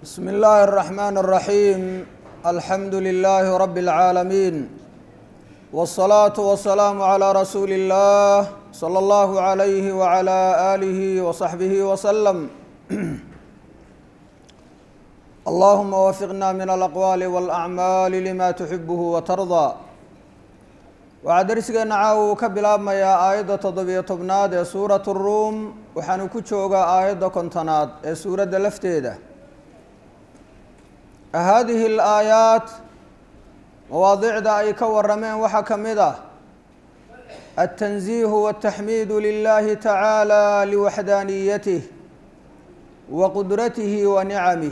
بسم الله الرحمن الرحيم الحمد لله رب العالمين والصلاة والسلام على رسول الله صلى الله عليه وعلى آله وصحبه وسلم اللهم وفقنا من الأقوال والأعمال لما تحبه وترضى waxaa darsigeena caawa uu ka bilaabmayaa aayadda toddobiyo tobnaad ee suuratu ruum waxaanu ku joogaa aayadda kontonaad ee suuradda lafteeda haadihi alaayaat mawaadicda ay ka warameen waxaa ka mid ah altanziihu waltaxmiidu lilahi tacaala liwaxdaaniyatih wa qudratihi wa nicamih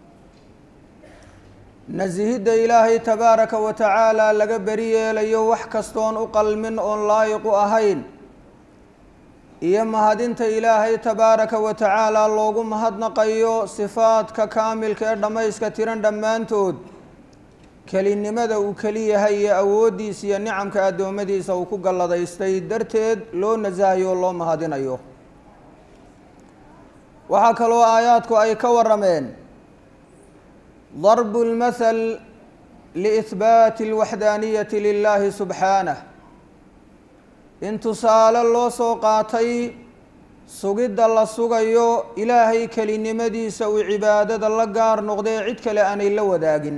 nasihidda ilaahay tabaaraka wa tacaala laga beri yeelayo wax kastoon u qalmin oon laayiqu ahayn iyo mahadinta ilaahay tabaaraka wa tacaala loogu mahadnaqayo sifaadka kaamilka ee dhammayska tiran dhammaantood kelinimada uu keliyahay iyo awooddiisa iyo nicamka addoommadiisa uu ku galladaystay darteed loo nasahayo o loo mahadinayo waxaa kaloo aayaadku ay ka warameen darbu lmathal liihbaati alwaxdaaniyati lilahi subxaanah in tusaale loo soo qaatay sugidda la sugayo ilaahay kelinimadiisa uu cibaadada la gaar noqdee cid kale aanay la wadaagin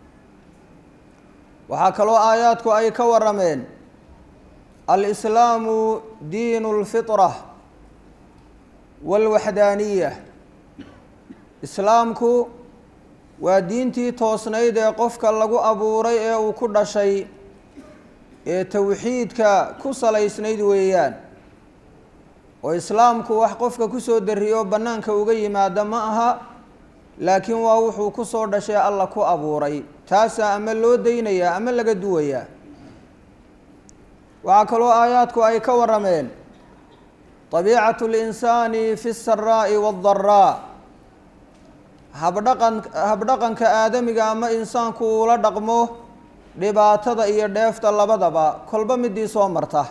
waxaa kaloo aayaadku ay ka warameen alislaamu diinu lfitra walwaxdaaniya islaamku waa diintii toosnayd ee qofka lagu abuuray ee uu ku dhashay ee towxiidka ku salaysnayd weeyaan oo islaamku wax qofka kusoo dariyo bannaanka uga yimaada ma aha laakiin waa wuxuu ku soo dhashay alla ku abuuray taasaa ama loo daynayaa ama laga duwayaa waxaa kaloo aayaadku ay ka warameen tabiicatu linsaani fi saraa'i waaddaraa habdhaqan habdhaqanka aadamiga ama insaanku uula dhaqmo dhibaatada iyo dheefta labadaba kolba midii soo marta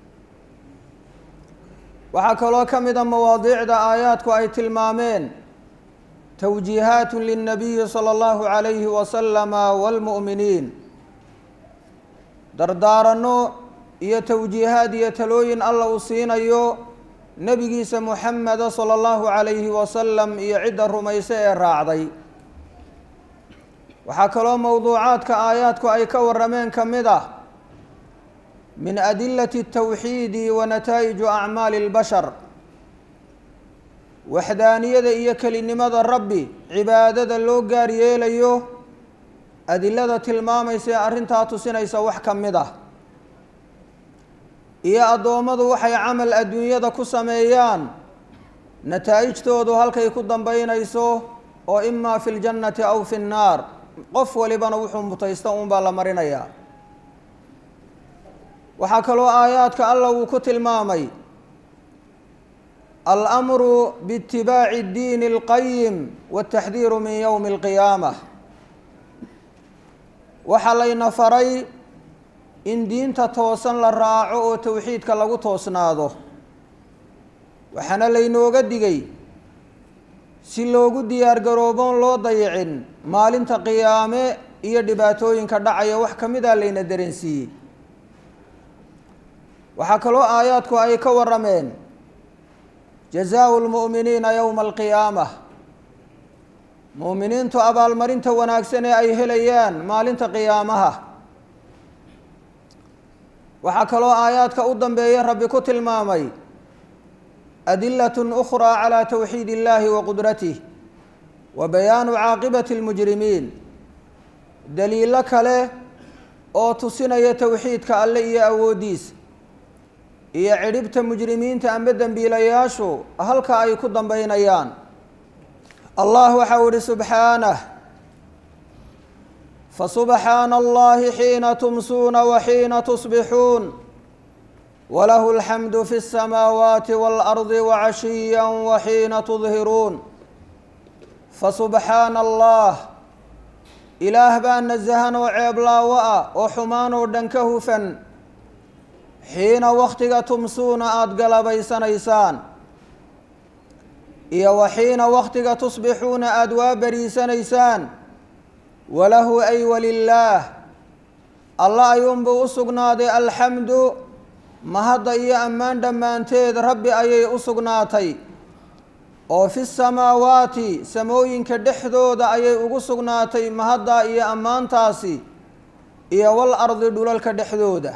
waxaa kaloo ka mid a mawaadiicda aayaadku ay tilmaameen towjiihaat lilnabiyi sala allahu calayhi wasalama waalmu'miniin dardaaranno iyo towjiihaad iyo talooyin alla uu siinayo nebigiisa muxameda sala allahu calayhi wasalam iyo cidda rumayse ee raacday waxaa kaloo mowduucaadka aayaadku ay ka warameen ka mid ah min adilati اtawxiidi wa nataa'iju acmaali اlbashar waxdaaniyada iyo kelinimada rabbi cibaadada loo gaar yeelayo adilada tilmaamaysa ee arrintaa tusinaysa wax ka mid ah iyo addoommadu waxay camal adduunyada ku sameeyaan nataa'ijtoodu halkay ku dambeynayso oo imaa fi ljannati aw fi nnaar qof walibana wuxuu mutaysta uunbaa la marinayaa waxaa kaloo aayaadka alla uu ku tilmaamay almru biitibaaci اddiini اlqayim wاtaxdiiru min yowmi اlqiyaama waxaa layna faray in diinta toosan la raaco oo towxiidka lagu toosnaado waxaana laynooga digay si loogu diyaar garooboon loo dayicin maalinta qiyaame iyo dhibaatooyinka dhacaya wax ka mid a layna dareensiiyey waxaa kaloo aayaadku ay ka warameen jazaau lmu'miniina yowma alqiyaama mu'miniintu abaalmarinta wanaagsan ee ay helayaan maalinta qiyaamaha waxaa kaloo aayaadka u dambeeya rabbi ku tilmaamay adilat ukhraa calaa towxiid illahi wa qudratih wa bayaanu caaqibati اlmujrimiin daliilo kale oo tusinaya towxiidka alle iyo awooddiisa iyo cidhibta mujrimiinta amba dembiilayaashu halka ay ku dambeynayaan allah waxau ihi subxaanah fasubxaana allahi xiina tumsuuna wa xiina tusbixuun walahu alxamdu fi اsamaawaati waalardi wacashiya wa xiina tudhiruun fasubxaana allah ilaah baa nasahan oo ceeblaawo ah oo xumaan oo dhan ka hufan xiina wakhtiga tumsuuna aada galabaysanaysaan iyo waxiina wakhtiga tusbixuuna aada waa beriisanaysaan walahu ay walilaah alla ayuunbuu u sugnaaday alxamdu mahadda iyo ammaan dhammaanteed rabbi ayay u sugnaatay oo fi samaawaati samooyinka dhexdooda ayay ugu sugnaatay mahaddaa iyo ammaantaasi iyo wal ardi dhulalka dhexdooda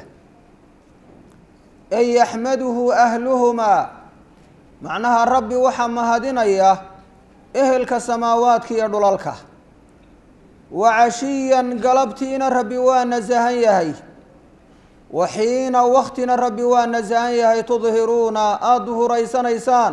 ay yaxmaduhu ahluhumaa macnaha rabbi waxaa mahadinaya ehelka samaawaadka iyo dhulalka wa cashiyan galabtiina rabbi waa nasahan yahay wa xiina waktina rabbi waa nasahan yahay tudhiruuna aada duhuraysanaysaan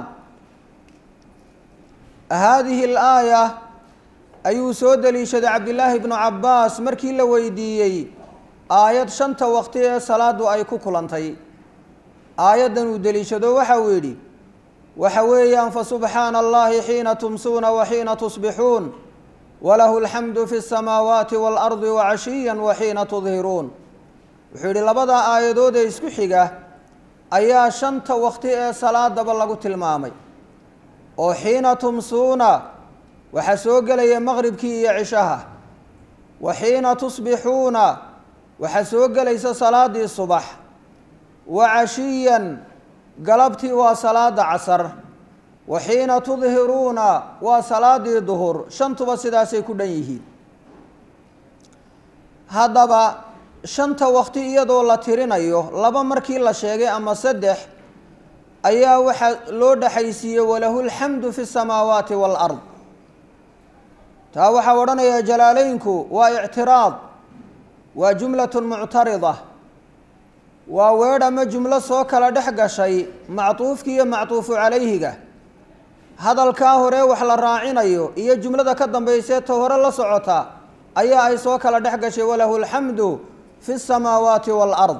haadihi alaaya ayuu soo deliishaday cabdillaahi bnu cabbaas markii la weydiiyey aayad shanta waqti ee salaadu ay ku kulantay aayaddan uu deliishado waxa uu yidhi waxa weeyaan fasubxaana allahi xiina tumsuuna wa xiina tusbixuun walahu alxamdu fi اsamaawaati waalardi wacashiya wa xiina tudhiruun wuxuu yidhi labadaa aayadood ee isku xiga ayaa shanta waqti ee salaadaba lagu tilmaamay oo xiina tumsuuna waxaa soo gelaya maqribkii iyo cishaha wa xiina tusbixuuna waxaa soo gelaysa salaadii subax wa cashiyan galabtii waa salaada casar wa xiina tudhiruuna waa salaadii duhur shantuba sidaasay ku dhan yihiin haddaba shanta waqti iyadoo la tirinayo laba markii la sheegay ama saddex ayaa waxaa loo dhexaysiiyey walahu lxamdu fi samaawaati waalard taa waxaa odhanayaa jalaaleynku waa ictiraad waa jumlatun muctarida waa weedh ama jumlo soo kala dhex gashay mactuufki iyo mactuufu calayhiga hadalkaa hore wax la raacinayo iyo jumlada ka dambaysee ta hore la socota ayaa ay soo kala dhex gashay walahu alxamdu fi samaawaati waalard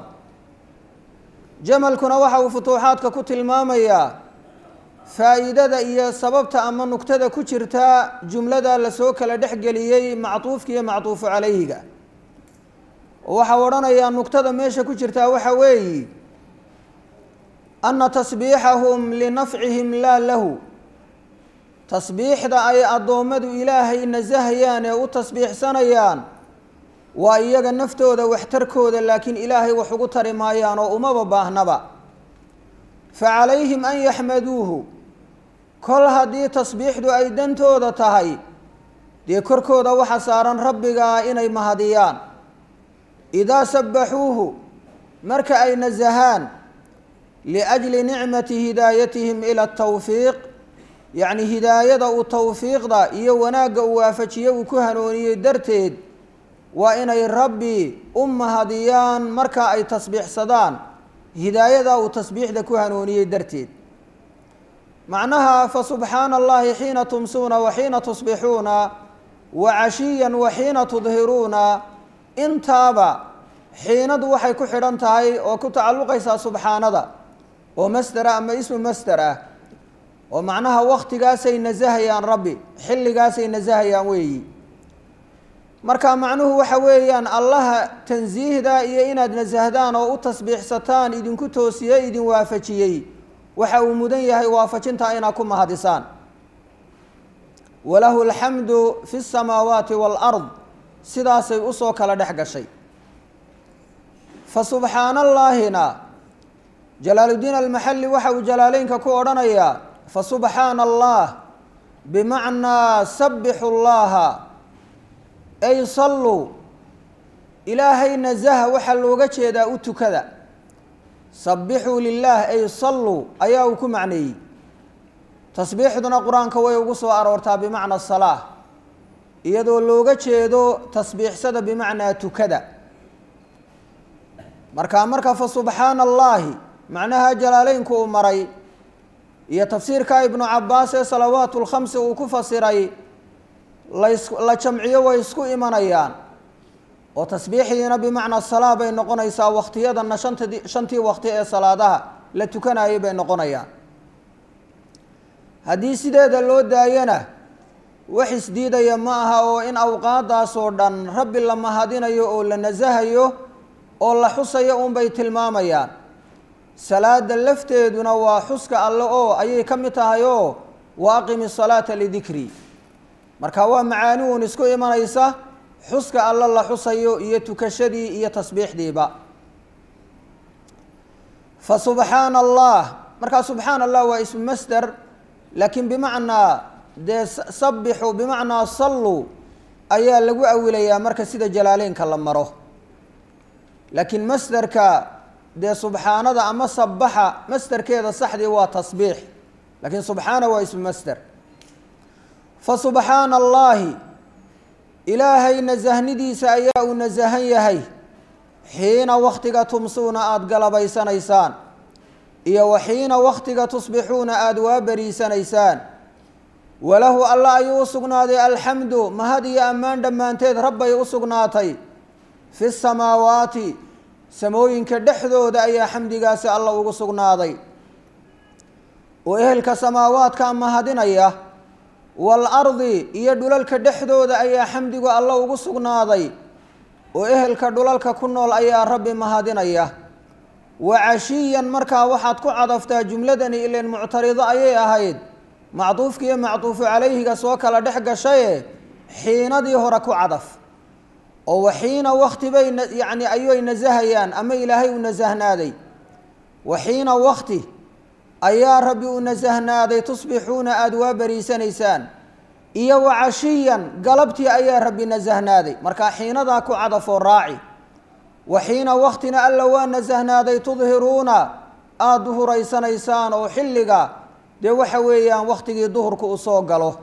jamalkuna waxa uu futuuxaadka ku tilmaamayaa faa'iidada iyo sababta ama nugtada ku jirta jumlada lasoo kala dhexgeliyey mactuufka iyo mactuufu calayhiga waxau odhanayaa nugtada meesha ku jirtaa waxa weeyi anna tasbiixahum linafcihim laa lahu tasbiixda ay addoommadu ilaahay nasahayaan ee u tasbiixsanayaan waa iyaga naftooda waxtarkooda laakiin ilaahay wax ugu tari maayaan oo umaba baahnaba fa calayhim an yaxmaduuhu kol haddii tasbiixdu ay dantooda tahay dee korkooda waxa saaran rabbigaa inay mahadiyaan idaa sabbaxuuhu marka ay nasahaan liajli nicmati hidaayatihim ila atawfiiq yacni hidaayada uu tawfiiqda iyo wanaagga uu waafajiye uu ku hanuuniyey darteed waa inay rabbi u mahadiyaan marka ay tasbiixsadaan hidaayada uu tasbiixda ku hanuuniyey darteed macnaha fa subxaana allahi xiina tumsuuna wa xiina tusbixuuna wa cashiyan wa xiina tudhiruuna intaaba xiinadu waxay ku xidhan tahay oo ku tacalluqaysaa subxaanada oo masdera ama ismu masder ah oo macnaha waktigaasay nasahayaan rabbi xilligaasay nasahayaan weeyi marka macnuhu waxa weeyaan allaha tansiihda iyo inaad nasahdaan oo u tasbiixsataan idinku toosiye idin waafajiyey waxa uu mudan yahay waafajinta inaad ku mahadisaan walahu alxamdu fi اsamaawaati wاlard sidaasay usoo kala dhex gashay fa subxaana allaahina jalaaludiin almaxalli waxa uu jalaaleynka ku odhanayaa fa subxaana allah bimacnaa sabixu llaha ay salluu ilaahay nasaha waxaa looga jeedaa u tukada sabixuu lilaah ay salluu ayaa uu ku macneeyey tasbiixduna qur-aanka way ugu soo aroortaa bimacna salaa iyadoo looga jeedo tasbiixsada bimacnaa tukada markaa marka fa subxaana allaahi macnaha jalaaleynku uu maray iyo tafsiirka ibnu cabaas ee salawaatu lkhamsi uu ku fasiray las la jamciyo way isku imanayaan oo tasbiixdiina bimacnaa salaa bay noqonaysaa wakhtiyadana shantadi shantii wakti ee salaadaha la tukanayay bay noqonayaan haddii sideeda loo daayana wax isdiidaya ma aha oo in awqaadaas oo dhan rabbi la mahadinayo oo la nasahayo oo la xusayo unbay tilmaamayaan salaada lafteeduna waa xuska alle oo ayay ka mid tahay oo wa aqimi salaata lidikrii marka waa macaani uun isku imanaysa xuska alla la xusayo iyo tukashadii iyo tasbiixdiiba fa subxaana allah markaa subxaana allah waa ismu masder laakiin bimacnaa dee sabixu bimacnaa salluu ayaa lagu awilayaa marka sida jalaaleynka la maro laakiin masderka dee subxaanada ama sabaxa masderkeeda saxdii waa tasbiix laakiin subxaana waa ismu masder fa subxaana allaahi ilaahay nasahnidiisa ayaa uu nasahan yahay xiina waktiga tumsuuna aada galabaysanaysaan iyo wa xiina waktiga tusbixuuna aada waa beriisanaysaan walahu alla ayuu u sugnaaday alxamdu mahad iyo ammaan dhammaanteed rabbay u sugnaatay fi samaawaati samooyinka dhexdooda ayaa xamdigaasi alla ugu sugnaaday oo ehelka samaawaadka mahadinaya waalardi iyo dhulalka dhexdooda ayaa xamdigu alla ugu sugnaaday oo ehelka dhulalka ku nool ayaa rabbi mahadinaya wa cashiyan markaa waxaad ku cadaftaa jumladani ilan muctarido ayay ahayd macduufka iyo macduufu calayhiga soo kala dhex gashaye xiinadii hore ku cadaf oo waxiina wakti bay yacni ayay nasahayaan ama ilaahay u nasahnaaday waxiina wakti ayaa rabbi u nasahnaaday tusbixuuna aada waa beriisanaysaan iyo wa cashiyan galabtii ayaa rabbi nasahnaaday markaa xiinadaa ku cadafoo raaci waxiina waktina alla waa nasahnaaday tudhiruuna aada duhuraysanaysaan oo xilliga dee waxa weeyaan waktigii duhurka u soo galo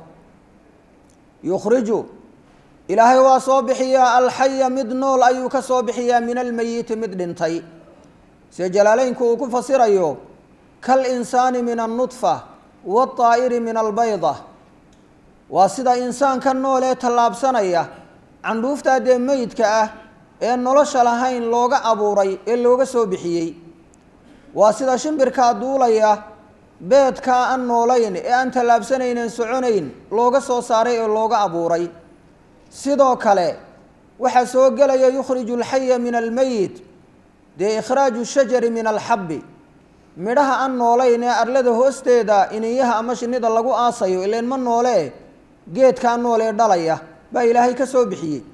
yukhriju ilaahay waa soo bixiyaa alxaya mid nool ayuu ka soo bixiyaa min almeyiti mid dhintay sida jalaaleynku uu ku fasirayo kalinsaani min annudfa waaطaa'iri min albayda waa sida insaanka nool ee tallaabsanaya candhuuftaa dee meydka ah ee nolosha lahayn looga abuuray ee looga soo bixiyey waa sida shimbirkaa duulaya beedkaa aan noolayn ee aan tallaabsanaynen soconayn looga soo saaray ee looga abuuray sidoo kale waxaa soo gelaya yukhriju alxaya min almeyit dee ikhraaju shajari min alxabbi midhaha aan noolayn ee arlada hoosteeda iniyaha ama shinida lagu aasayo ileen ma noolee geedkaa nool ee dhalaya baa ilaahay ka soo bixiyey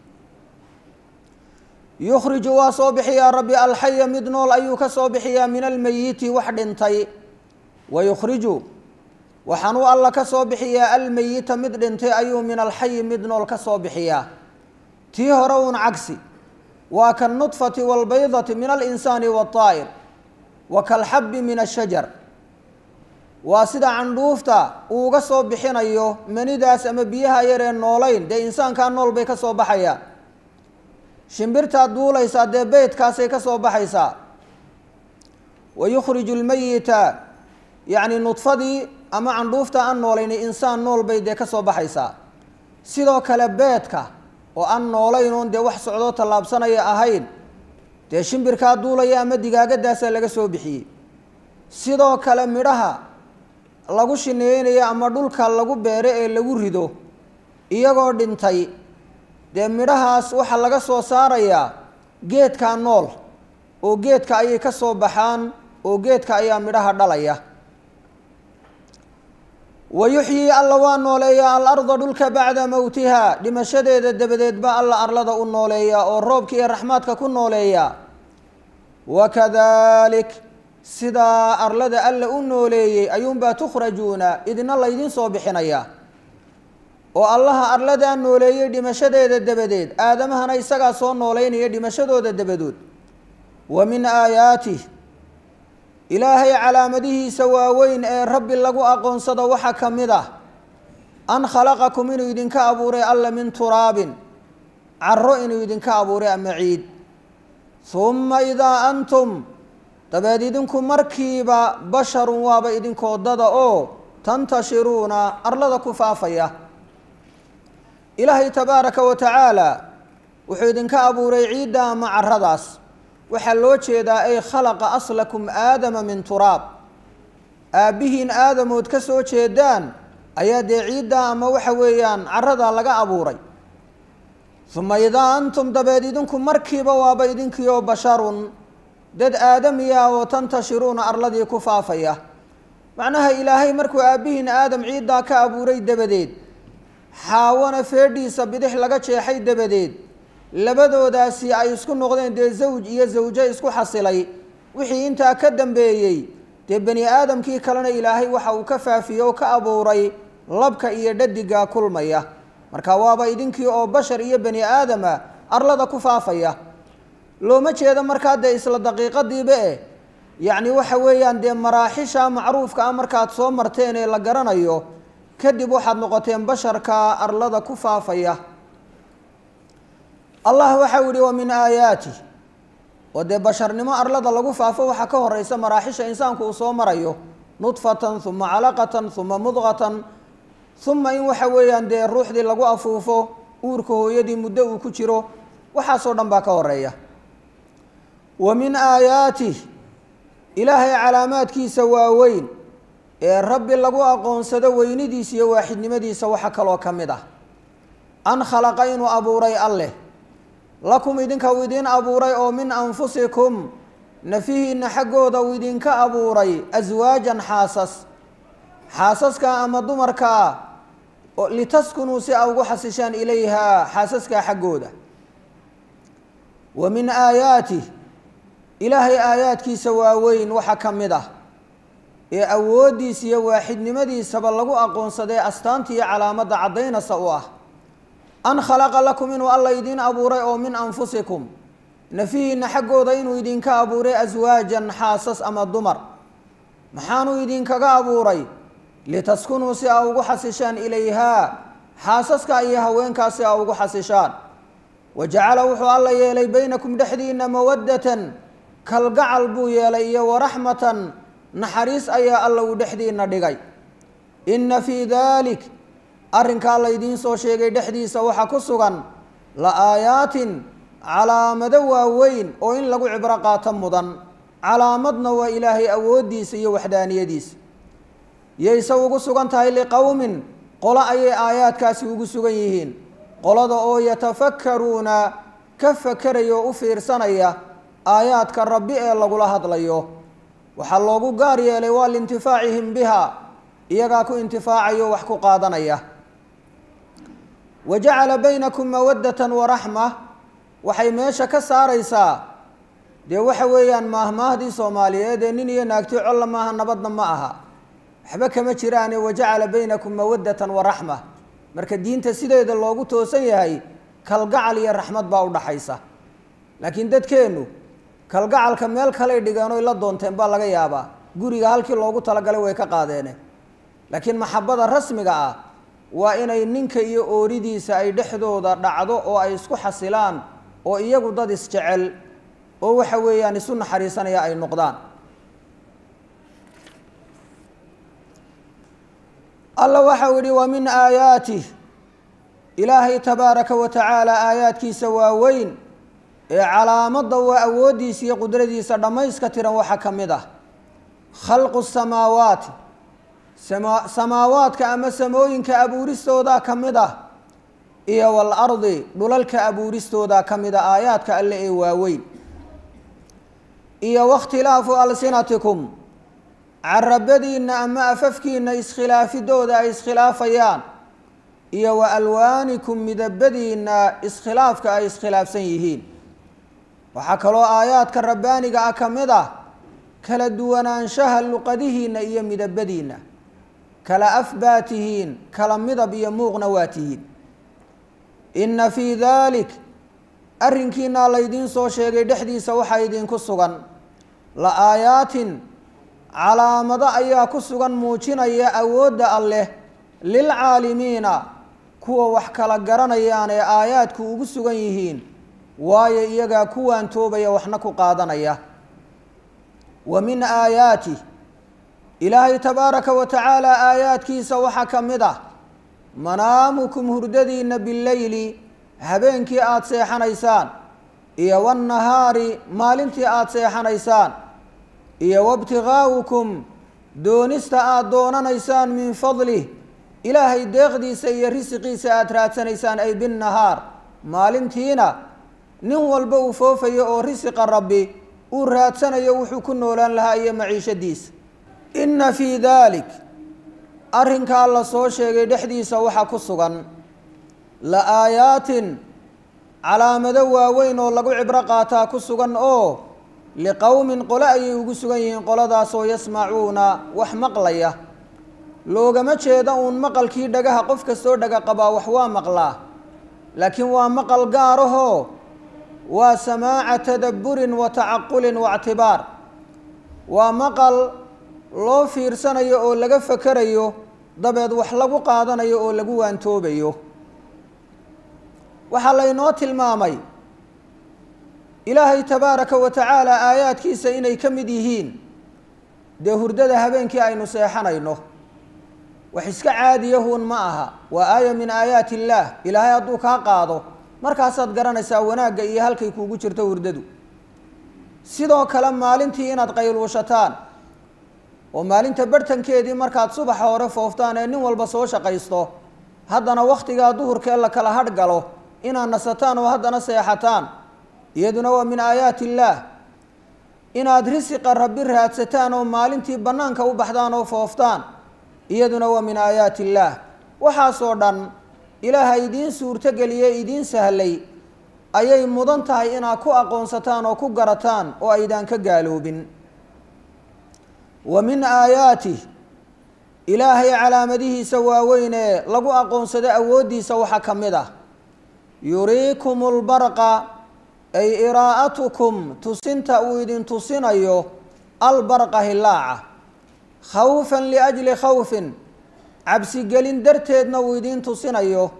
yukhriju waa soo bixiyaa rabbi alxaya mid nool ayuu ka soo bixiyaa min almeyiti wax dhintay wa yukhriju waxaanuu alla ka soo bixiyaa almeyita mid dhintay ayuu min alxayi mid nool ka soo bixiyaa tii hore uun cagsi waa kanudfati waalbaydati min alinsaani waaطaa'ir wa kalxabbi min ashajar waa sida candhuufta uuga soo bixinayo manidaas ama biyaha yaree noolayn dee insaankaa nool bay ka soo baxayaan shimbirtaad duulaysaa dee beydkaasay ka soo baxaysaa wa yukhriju lmeyita yacni nudfadii ama candhuufta aan noolayni insaan nool bay dee ka soo baxaysaa sidoo kale beedka oo aan noolayn oon dee wax socdoo tallaabsanaya ahayn dee shimbirkaa duulaya ama digaagadaasaa laga soo bixiyey sidoo kale midhaha lagu shineynayo ama dhulka lagu beero ee lagu rido iyagoo dhintay dee midhahaas waxaa laga soo saarayaa geedkaa nool oo geedka ayay ka soo baxaan oo geedka ayaa midhaha dhalaya wa yuxyii alla waa nooleeyaa alarda dhulka bacda mowtiha dhimashadeeda dabadeed ba alla arlada u nooleeyaa oo roobka iyo raxmaadka ku nooleeyaa wakadalik sidaa arlada alla u nooleeyey ayuunbaa tukhrajuuna idina laydin soo bixinayaa oo allaha arladaa nooleeyey dhimashadeeda dabadeed aadamahana isagaa soo nooleynaya dhimashadooda dabadood wa min aayaatih ilaahay calaamadihiisa waaweyn ee rabbi lagu aqoonsado waxaa ka mid ah an khalaqakum inuu idinka abuuray alla min turaabin caro inuu idinka abuuray ama ciid humma idaa antum dabeed idinku markiiba basharun waaba idinkoo dada oo tantashiruuna arlada ku faafaya ilaahay tabaaraka wa tacaala wuxuu idinka abuuray ciidda ama caradaas waxaa loo jeedaa ay khalaqa aslakum aadama min turaab aabbihiin aadamood ka soo jeedaan ayaa dee ciidda ama waxa weeyaan carada laga abuuray uma idaa antum dabeed idinku markiiba waaba idinkiioo basharun dad aadamiya oo tantashiruuna arladii ku faafaya macnaha ilaahay markuu aabbihiin aadam ciiddaa ka abuuray dabadeed xaawana feedhiisa bidix laga jeexay dabadeed labadoodaasi ay isku noqdeen dee zawj iyo zawjo isku xasilay wixii intaa ka dambeeyey dee bani aadamkii kalena ilaahay waxa uu ka faafiyey oo ka abuuray labka iyo dhadigaa kulmaya marka waaba idinkii oo bashar iyo bani aadama arlada ku faafaya looma jeedo markaa dee isla daqiiqadiiba eh yacni waxa weeyaan dee maraaxisha macruufka ah markaad soo marteen ee la garanayo kadib waxaad noqoteen basharka arlada ku faafaya allah waxau yihi wa min aayaati oo dee basharnimo arlada lagu faafo waxaa ka horeysa maraaxisha insaanku uu soo marayo nudfatan uma calaqatan uma mudqatan uma in waxa weeyaan dee ruuxdii lagu afuufo uurka hooyadii muddo uu ku jiro waxaasoo dhan baa ka horeeya wa min aayaatih ilaahay calaamaadkiisa waaweyn ee rabbi lagu aqoonsado weynidiisa iyo waaxidnimadiisa waxa kaloo ka mid ah an khalaqa inuu abuuray alleh lakum idinka uu idiin abuuray oo min anfusikum nafihiinna xaggooda uu idinka abuuray aswaajan xaasas xaasaskaa ama dumarkaa litaskunuu si a ugu xasishaan ilayhaa xaasaskaa xaggooda wa min aayaatih ilaahay aayaadkiisa waaweyn waxaa ka mid ah ee awooddiisa iyo waaxidnimadiisaba lagu aqoonsadee astaanta iyo calaamadda caddaynasa u ah an khalaqa lakum inuu alla idiin abuuray oo min anfusikum nafihiinna xaggooda inuu idinka abuuray aswaajan xaasas ama dumar maxaanuu idinkaga abuuray litaskunuu si aa ugu xasishaan ilayhaa xaasaska iyo haweenkaa si aa ugu xasishaan wa jacala wuxuu alla yeelay baynakum dhexdiinna mawaddatan kalgacal buu yeelay iyo waraxmatan naxariis ayaa alla uu dhexdiinna dhigay inna fii daalik arrinkaa laydiin soo sheegay dhexdiisa waxaa ku sugan la aayaatin calaamado waaweyn oo in lagu cibro qaato mudan calaamadna waa ilaahay awooddiisa iyo waxdaaniyadiisa yayse ugu sugan tahay liqowmin qolo ayay aayaadkaasi ugu sugan yihiin qolada oo yatafakkaruuna ka fakeraya oo u fiirsanaya aayaadka rabbi ee lagula hadlayo waxaa loogu gaar yeelay waa liintifaacihim biha iyagaa ku intifaacayo wax ku qaadanaya wa jacala baynakum mawaddatan waraxma waxay meesha ka saaraysaa dee waxa weeyaan maahmaahdii soomaaliyeed ee nin iyo naagti colla maaha nabadna ma aha waxba kama jiraane wajacala baynakum mawaddatan waraxma marka diinta sideeda loogu toosan yahay kalgacal iyo raxmad baa u dhaxaysa laakiin dadkeennu kalgacalka meel kaley dhigeen oy la doonteen baa laga yaabaa guriga halkii loogu talagalay way ka qaadeene laakiin maxabada rasmiga ah waa inay ninka iyo ooridiisa ay dhexdooda dhacdo oo ay isku xasilaan oo iyagu dad isjecel oo waxa weeyaan isu naxariisanaya ay noqdaan alla waxau yihi wa min aayaatih ilaahay tabaaraka wa tacaala aayaadkiisa waaweyn ee calaamadda waa awooddiisa iyo qudradiisa dhammayska tiran waxaa ka mid ah khalqu samaawaati sama samaawaadka ama samooyinka abuuristoodaa ka mid ah iyo waalardi dhulalka abuuristoodaa ka mid a aayaadka alle ee waaweyn iyo wakhtilaafu alsinatikum carabadiinna ama afafkiinna iskhilaafidooda ay iskhilaafayaan iyo wa alwaanikum midabadiinna iskhilaafka ay iskhilaafsan yihiin waxaa kaloo aayaadka rabbaaniga ah ka mid ah kala duwanaanshaha luqadihiinna iyo midabadiinna kala af baa tihiin kala midab iyo muuqna waa tihiin inna fii daalik arrinkiinaa laydiin soo sheegay dhexdiisa waxaa idinku sugan la aayaatin calaamado ayaa ku sugan muujinaya awoodda alleh lilcaalimiina kuwa wax kala garanayaan ee aayaadku ugu sugan yihiin waayo iyagaa kuwaan toobaya waxna ku qaadanaya wa min aayaatih ilaahay tabaaraka wa tacaala aayaadkiisa waxaa ka mid ah manaamukum hurdadiinna bileyli habeenkii aada seexanaysaan iyo wannahaari maalintii aada seexanaysaan iyo wabtigaa'ukum doonista aada doonanaysaan min fadlih ilaahay deeqdiisa iyo risiqiisa aada raadsanaysaan ay binnahaar maalintiina nin walba uu foofayo oo risiqa rabbi uu raadsanayo wuxuu ku noolaan lahaa iyo maciishadiisa inna fii daalik arrinkaa la soo sheegay dhexdiisa waxaa ku sugan la aayaatin calaamado waaweyn oo lagu cibro qaataa ku sugan oo liqowmin qole ayay ugu sugan yihiin qoladaasoo yasmacuuna wax maqlaya loogama jeeda uun maqalkii dhagaha qof kastoo dhaga qabaa wax waa maqlaa laakiin waa maqal gaarahoo waa samaaca tadabburin wa tacaqulin waictibaar waa maqal loo fiirsanayo oo laga fakerayo dabeed wax lagu qaadanayo oo lagu waantoobayo waxaa laynoo tilmaamay ilaahay tabaaraka wa tacaala aayaadkiisa inay ka mid yihiin dee hurdada habeenkii aynu seexanayno wax iska caadiyahuun ma aha waa aaya min aayaati illaah ilaahay hadduu kaa qaado markaasaad garanaysaa wanaagga iyo halkay kuugu jirto hurdadu sidoo kale maalintii inaad qayluushataan oo maalinta barhtankeedii markaad subaxa hore fooftaan ee nin walba soo shaqaysto haddana wakhtigaa duhurkee la kala hadh galo inaad nasataan oo haddana seexataan iyaduna waa min aayaati illaah inaad risiqa rabbi raadsataan oo maalintii bannaanka u baxdaan oo fooftaan iyaduna waa min aayaati illaah waxaasoo dhan ilaaha idiin suurtogeliye idiin sahlay ayay mudan tahay inaad ku aqoonsataan oo ku garataan oo aydaan ka gaaloobin wa min aayaatih ilaahay calaamadihiisa waaweyn ee lagu aqoonsado awooddiisa waxaa ka mid ah yuriikum lbarqa ay iraa'atukum tusinta uu idin tusinayo albarqa hilaaca khawfan liajli khawfin cabsigelin darteedna uu idiin tusinayo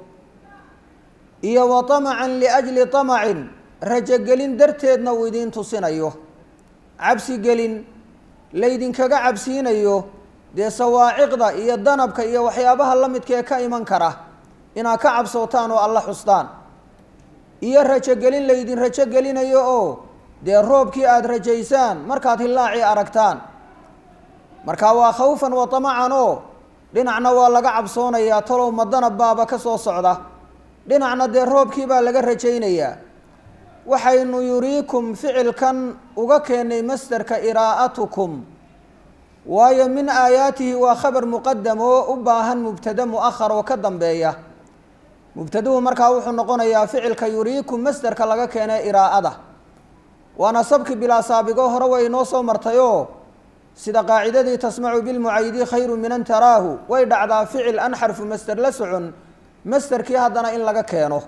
iyo wa tamacan liajli tamacin rajogelin darteedna uu idiin tusinayo cabsigelin laydinkaga cabsiinayo dee sawaaciqda iyo danabka iyo waxyaabaha la midkaee ka iman kara inaad ka cabsootaan oo alla xustaan iyo rajogelin laydin rajogelinayo oo dee roobkii aada rajaysaan markaad hilaacii aragtaan marka waa khawfan wa tamacan oo dhinacna waa laga cabsoonayaa talow ma danab baaba ka soo socda dhinacna dee roobkii baa laga rajaynayaa waxaynu yuriikum ficilkan uga keennay masderka iraa'atukum waayo min aayaatihi waa khabar muqadam oo u baahan mubtada mu'ahar oo ka dambeeya mubtaduhu markaa wuxuu noqonayaa ficilka yuriikum masderka laga keenay iraa'ada waana sabki bilaa saabigo hore way inoo soo martayoo sida qaacidadii tasmacu bilmucayidi khayru min an taraahu way dhacdaa ficil an xarfu masder la socon masderkii haddana in laga keeno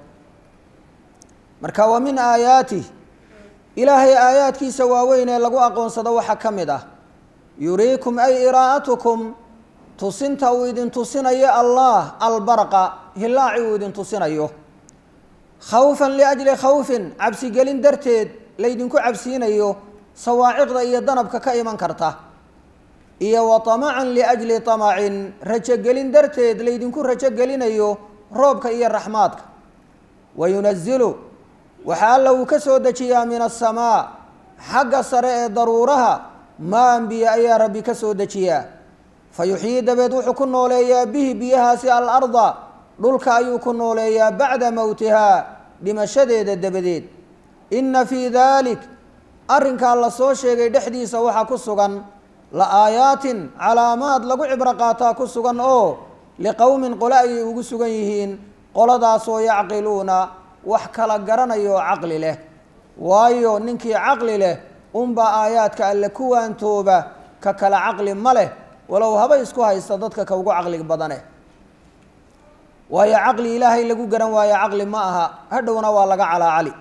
marka waa min aayaatih ilaahay aayaadkiisa waaweyn ee lagu aqoonsado waxaa ka mid ah yuriikum ay iraa'atukum tusinta uu idin tusinayo allah albarqa hilaaci uu idin tusinayo khawfan liajli khawfin cabsigelin darteed laydinku cabsiinayo sawaaciqda iyo danabka ka iman karta iyo wa tamacan liajli tamacin rajogelin darteed laydinku rajogelinayo roobka iyo raxmaadka wa yunazilu waxaa alla uu ka soo dejiyaa min asamaa xagga sare ee daruuraha maan biyo ayaa rabbi ka soo dejiyaa fa yuxyii dabeed wuxuu ku nooleeyaa bihi biyahaasi alarda dhulka ayuu ku nooleeyaa bacda mowtihaa dhimashadeeda dabadeed inna fii daalik arrinkaa la soo sheegay dhexdiisa waxaa ku sugan la aayaatin calaamaad lagu cibro qaataa ku sugan oo liqowmin qole ayay ugu sugan yihiin qoladaasoo yacqiluuna wax kala garanaya oo caqli leh waayo ninkii caqli leh unbaa aayaadka alle ku waantooba ka kala caqli ma leh walow haba isku haysta dadka ka ugu caqli badane waayo caqli ilaahay lagu garan waayo caqli ma aha hadhowna waa laga calaacali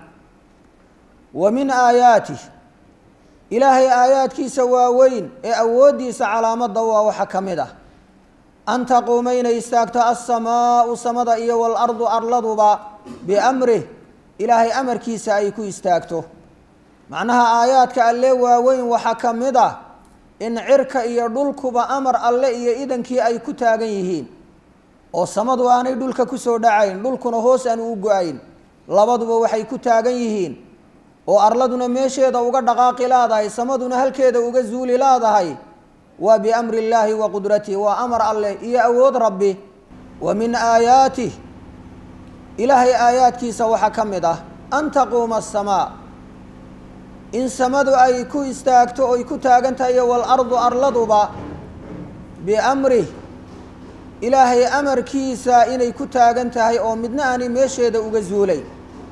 wa min aayaatih ilaahay aayaadkiisa waaweyn ee awooddiisa calaamadda waa waxa ka mid ah an taquuma inay istaagto alsamaau samada iyo waalardu arladuba biamrih ilaahay amarkiisa ay ku istaagto macnaha aayaadka alle waaweyn waxaa ka mid ah in cirka iyo dhulkuba amar alle iyo idankii ay ku taagan yihiin oo samadu aanay dhulka kusoo dhacayn dhulkuna hoos aan u go-ayn labaduba waxay ku taagan yihiin oo arladuna meesheeda uga dhaqaaqi laadahay samaduna halkeeda uga zuuli laadahay waa biamri illaahi wa qudratih waa amar alleh iyo awood rabbi wa min aayaatih ilaahay aayaadkiisa waxaa ka mid ah an taquuma asamaa in samadu ay ku istaagto oy ku taagan tahay walardu arladuba biamrih ilaahay amarkiisa inay ku taagan tahay oo midna aanay meesheeda uga zuulay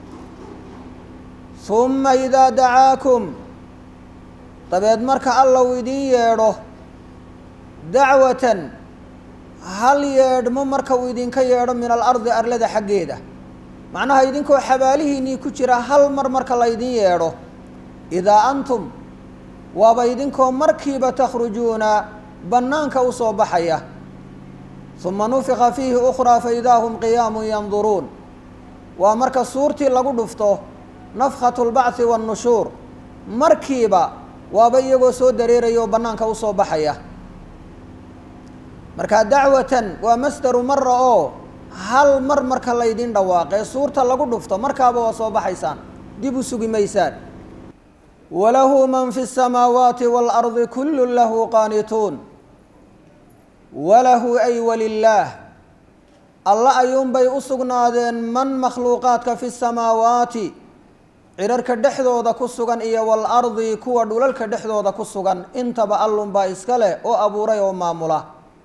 humma idaa dacaakum dabeed marka alla uu idiin yeedho dacwatan hal yeedhmo marka uu idinka yeedho min alardi arlada xaggeeda macnaha idinkoo xabaalihiinnii ku jira hal mar marka laydin yeedho idaa antum waaba idinkoo markiiba takhrujuuna bannaanka u soo baxaya uma nufika fiihi ukhraa fa idaa hum qiyaamun yanduruun waa marka suurtii lagu dhufto nafkhatu lbacthi waannushuur markiiba waaba iyagoo soo dareeraya oo bannaanka u soo baxaya marka dacwatan waa masdaru mara oo hal mar marka laydin dhawaaqee suurta lagu dhufto markaaba waa soo baxaysaan dib u sugi maysaan walahu man fi الsamaawaati wاlardi kulu lahu qaanituun walahu ay walilaah alla ayuunbay u sugnaadeen man makhluuqaadka fi samaawaati cirarka dhexdooda ku sugan iyo waalardi kuwa dhulalka dhexdooda ku sugan intaba allunbaa iska leh oo abuuray oo maamula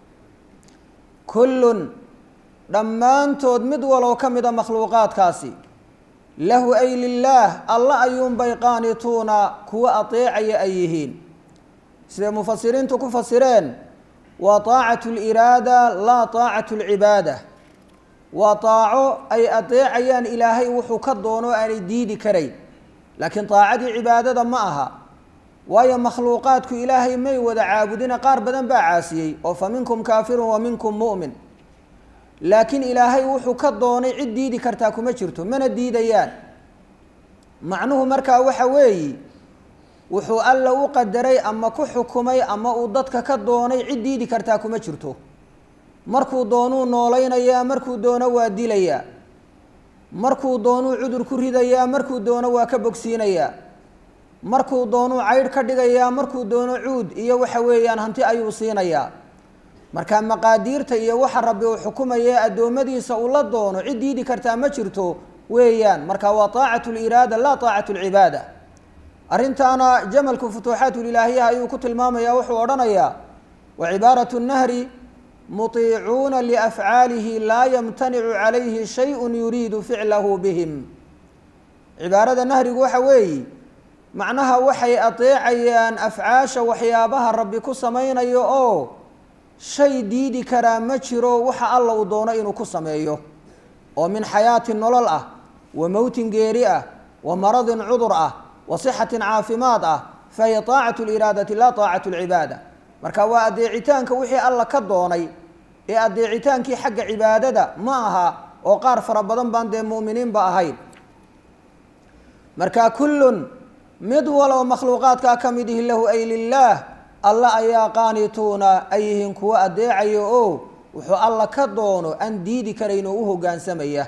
kullun dhammaantood mid waloo ka mida makhluuqaadkaasi lahu ay lilaah alla ayuunbay qaanituuna kuwa ateecaya ay yihiin siday mufasiriintu ku fasireen waa taacatu liraada laa taacatu lcibaada waa taaco ay adeecayaan ilaahay wuxuu ka doono aanay diidi karayn laakiin taacadii cibaadada ma aha waayo makhluuqaadku ilaahay may wada caabudina qaar badan baa caasiyey oo fa minkum kaafirun wa minkum mu'min laakiin ilaahay wuxuu ka doonay cid diidi kartaa kuma jirto mana diidayaan macnuhu markaa waxa weeyi wuxuu alla u qadaray ama ku xukumay ama uu dadka ka doonay cid diidi kartaa kuma jirto markuu doonuu noolaynayaa markuu doono waa dilayaa markuu doonuu cudur ku ridayaa markuu doono waa ka bogsiinayaa markuu doonuu caydh ka dhigayaa markuu doono cuud iyo waxa weeyaan hanti ayuu siinayaa marka maqaadiirta iyo waxa rabbi uu xukumaye addoommadiisa uu la doono cid diidi kartaa ma jirto weeyaan marka waa taacatu liraada laa taacatu lcibaada arrintaana jamalku futuuxaatulilaahiyaha ayuu ku tilmaamaya wuxuu odhanayaa wa cibaaratu nahri muطiicuuna liafcaalihi laa yamtanicu calayhi shayءu yuriidu ficlahu bihim cibaarada nahrigu waxa weeyi macnaha waxay adeecayaan afcaasha waxyaabaha rabbi ku samaynayo oo shay diidi karaa ma jiro waxa alla uu doono inuu ku sameeyo oo min xayaatin nolol ah wa mowtin geeri ah wa maradin cudur ah wa sixatin caafimaad ah fahiya taacatu liraadati laa taacatu lcibaada marka waa adeecitaanka wixii alla ka doonay ee adeecitaankii xagga cibaadada ma aha oo qaar fara badan baan dee mu'miniinba ahayn marka kullun mid waloo makhluuqaadkaa ka mid ihi lahu ay lilaah alla ayaa qaanituuna ay yihiin kuwo adeecayo oo wuxuu alla ka doono aan diidi karayn oo u hoggaansamaya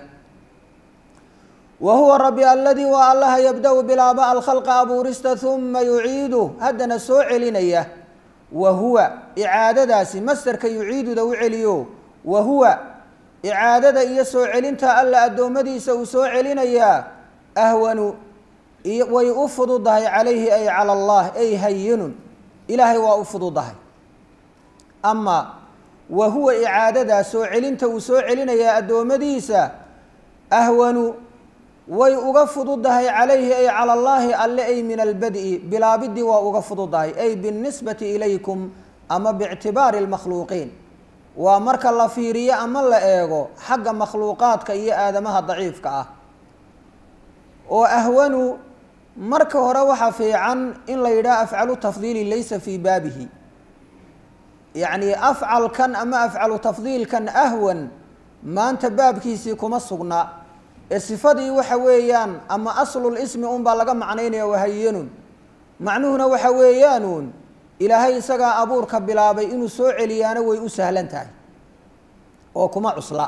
wa huwa rabbi aladii waa allaha yabda-u bilaaba alkhalqa abuurista huma yuciidu haddana soo celinaya wa huwa icaadadaasi masderka yuciiduda u celiyo wa huwa icaadada iyo soo celinta alla addoommadiisa uu soo celinayaa ahwanu way u fududahay calayhi ay cala allah ay hayinun ilaahay waa u fududahay ama wa huwa icaadadaa soo celinta uu soo celinayaa addoommadiisa ahwanu way uga fududahay calayhi ay cala allaahi alle ay min albadi bilaabidii waa uga fududahay ay biاlnisbati ilaykum ama biictibaari اlmakhluuqiin waa marka la fiiriyo ama la eego xagga makhluuqaadka iyo aadamaha daciifka ah oo ahwanu marka hore waxaa fiican in la yidhaha afcalu tafdiili laysa fii baabihi yacni afcalkan ama afcalu tafdiilkan ahwan maanta baabkiisii kuma sugna ee sifadii waxa weeyaan ama aslul ismi unbaa laga macnaynaya wahayanun macnuhuna waxa weeyaanuun ilaahay isagaa abuurka bilaabay inuu soo celiyaana way u sahlan tahay oo kuma cusla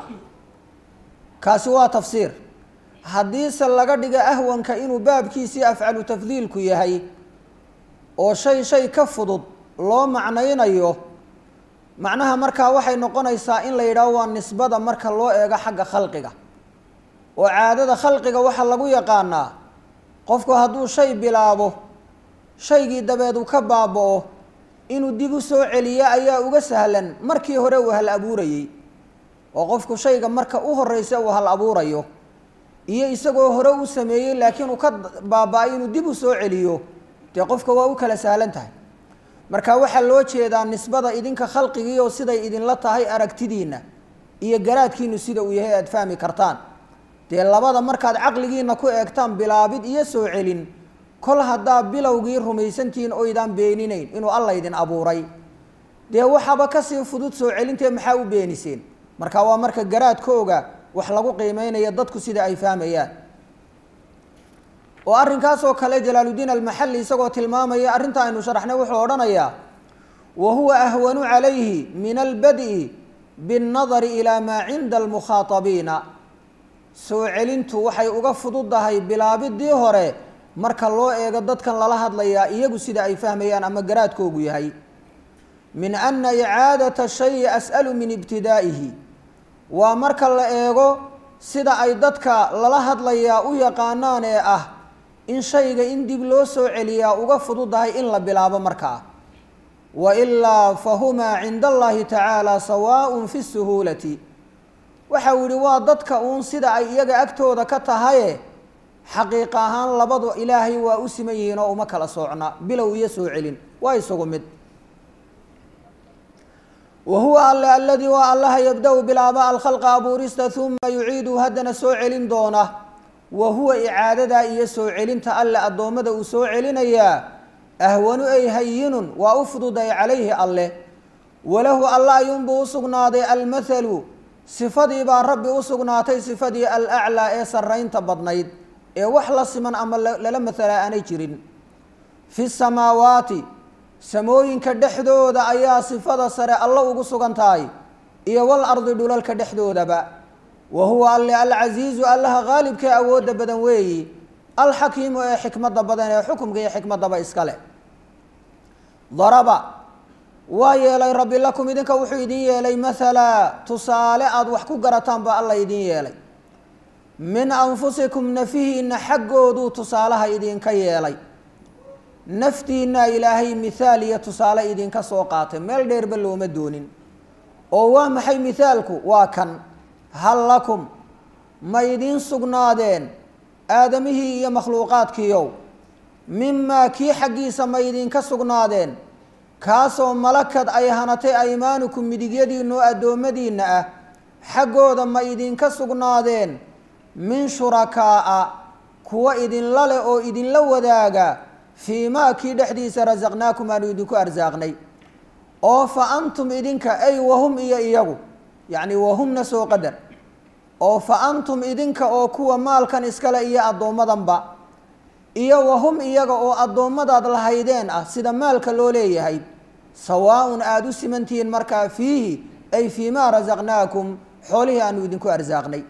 kaasi waa tafsiir haddiise laga dhiga ahwanka inuu baabkiisii afcalu tafdiilku yahay oo shay shay ka fudud loo macnaynayo macnaha markaa waxay noqonaysaa in la yidhaaho waa nisbada marka loo eego xagga khalqiga oo caadada khalqiga waxaa lagu yaqaanaa qofku hadduu shay bilaabo shaygii dabeed uu ka baaba-o inuu dib u soo celiyo ayaa uga sahlan markii hore uu hal abuurayey oo qofku shayga marka u horeysa uu hal abuurayo iyo isagoo hore u sameeyey laakiin uu ka baaba-ay inuu dib u soo celiyo dee qofka waa u kala sahlan tahay marka waxaa loo jeedaa nisbada idinka khalqigiioo siday idinla tahay aragtidiinna iyo garaadkiinu sida uu yahay aada fahmi kartaan dee labada markaad caqligiina ku eegtaan bilaabid iyo soo celin kol haddaa bilowgii rumaysantihiin oydaan beeninayn inuu alla idin abuuray dee waxaaba kasii fudud soo celintee maxaa u beeniseen marka waa marka garaadkooga wax lagu qiimeynayo dadku sida ay fahmayaan oo arrinkaasoo kale jalaaludiin almaxalli isagoo tilmaamaya arrinta aynu sharaxnay wuxuu odhanayaa wa huwa ahwanu calayhi min albad'i binnadari ilaa maa cinda almukhaatabiina soo celintu waxay uga fududahay bilaabidii hore marka loo eego dadkan lala hadlayaa iyagu sida ay fahmayaan ama garaadkoogu yahay min ana icaadata shayi as'alu min ibtidaa'ihi waa marka la eego sida ay dadka lala hadlayaa u yaqaanaan ee ah in shayga in dib loo soo celiyaa uga fududahay in la bilaabo markaa wa ilaa fahumaa cinda allahi tacaala sawaaءun fi suhuulati waxa uu yihi waa dadka uun sida ay iyaga agtooda ka tahaye xaqiiqa ahaan labadu ilaahay waa u siman yihiin oo uma kala soocna bilow iyo soo celin waa isagu mid wa huwa alle aladii waa allaha yabda-u bilaaba alkhalqa abuurista uma yuciidu haddana soo celin doona wa huwa icaadadaa iyo soo celinta alle addoommada uu soo celinayaa ahwanu ay hayinun waa u fududay calayhi alleh walahu alla ayuunbuu u sugnaaday almathalu sifadii baa rabbi u sugnaatay sifadii alaclaa ee sarraynta badnayd ee wax la siman ama lala mathalaa aanay jirin fi samaawaati samooyinka dhexdooda ayaa sifada sare alla ugu sugan tahay iyo wal ardi dhulalka dhexdoodaba wa huwa alle alcasiizu allaha qaalibkee awoodda badan weeyi alxakiimu ee xikmadda badan ee xukumka iyo xikmaddaba iska leh daraba waa yeelay rabbi lakum idinka wuxuu idin yeelay mathala tusaale aada wax ku garataan baa alla idin yeelay min anfusikum nafihiina xaggooduu tusaalaha idinka yeelay naftiinaa ilaahay mithaal iyo tusaale idinka soo qaatay meel dheerba looma doonin oo waa maxay mithaalku waa kan hal lakum ma idiin sugnaadeen aadamihii iyo makhluuqaadkiiow mimaa kii xaggiisa ma idinka sugnaadeen kaasoo malakad ay hanatay aymaanukum midigyadiinoo addoommadiinna ah xaggooda ma idinka sugnaadeen min shurakaa'a kuwa idinla leh oo idinla wadaaga fii maa kii dhexdiisa rasaqnaakum aanu idinku arsaaqnay oo fa antum idinka ay wahum iyo iyagu yacni wahumna soo qadar oo fa antum idinka oo kuwa maalkan iskale iyo addoommadanba iyo wahum iyaga oo addoommadaad lahaydeen ah sida maalka loo leeyahay sawaaun aada u simantihiin markaa fiihi ay fii maa rasaqnaakum xoolihii aanu idinku arsaaqnay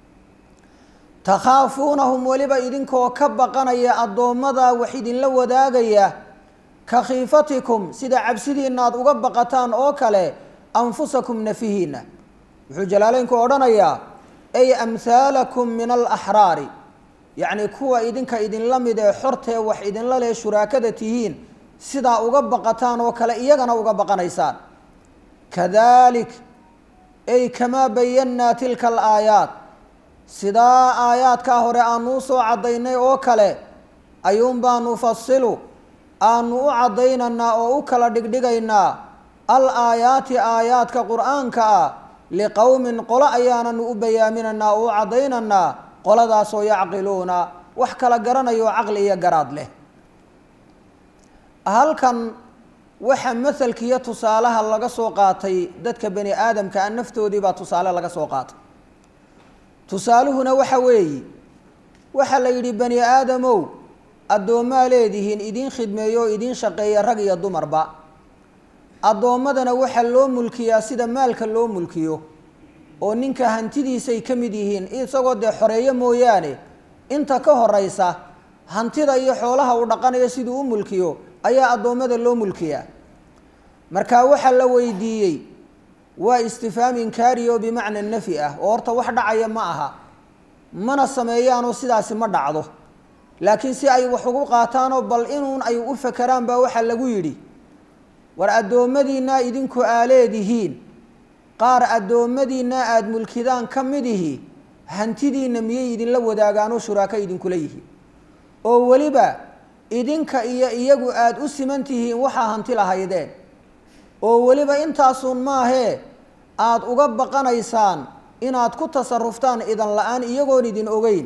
takhaafuunahum weliba idinkoo ka baqanaya addoommada wax idinla wadaagaya ka khiifatikum sida cabsidiina aad uga baqataan oo kale anfusakum nafihiina wuxuu jalaaleynku odhanayaa ay amhaalakum min alaxraari yacni kuwa idinka idinla mid ee xortee wax idinla leh shuraakada tihiin sidaa uga baqataan oo kale iyagana uga baqanaysaan kadalik ay kamaa bayannaa tilka alaayaat sidaa aayaadkaa hore aanuu soo caddaynay oo kale ayuun baa nufasilu aanu u caddaynaynaa oo u kala dhigdhigaynaa al aayaati aayaadka qur-aanka ah liqowmin qolo ayaananu u bayaaminaynaa oo u caddaynaynaa qoladaasoo yacqiluuna wax kala garanayo caqli iyo garaad leh halkan waxa mahalkiiyo tusaalaha laga soo qaatay dadka bani aadamka a naftoodii baa tusaale laga soo qaatay tusaaluhuna waxa weeyi waxaa la yidhi bani aadamow addoommaa leedihiin idiin khidmeeyo oo idiin shaqeeya rag iyo dumarba addoommadana waxaa loo mulkiyaa sida maalka loo mulkiyo oo ninka hantidiisay ka mid yihiin isagoo dee xoreeyo mooyaane inta ka horeysa hantida iyo xoolaha uu dhaqanayo siduu u mulkiyo ayaa addoommada loo mulkiyaa marka waxaa la weydiiyey waa istifaam inkaari oo bimacna nafi ah oo horta wax dhacaya ma aha mana sameeyaanoo sidaasi ma dhacdo laakiin si ay wax ugu qaataanoo bal inuun ay u fakeraan baa waxaa lagu yidhi war addoommadiinaa idinku aa leedihiin qaar addoommadiinna aada mulkidaan ka midihi hantidiinna miyay idinla wadaagaanoo shuraaka idinkula yihiin oo weliba idinka iyo iyagu aada u siman tihiin waxaa hanti lahaydeen oo weliba intaasuun maahee aada uga baqanaysaan inaad ku tasaruftaan idan la-aan iyagoon idin ogeyn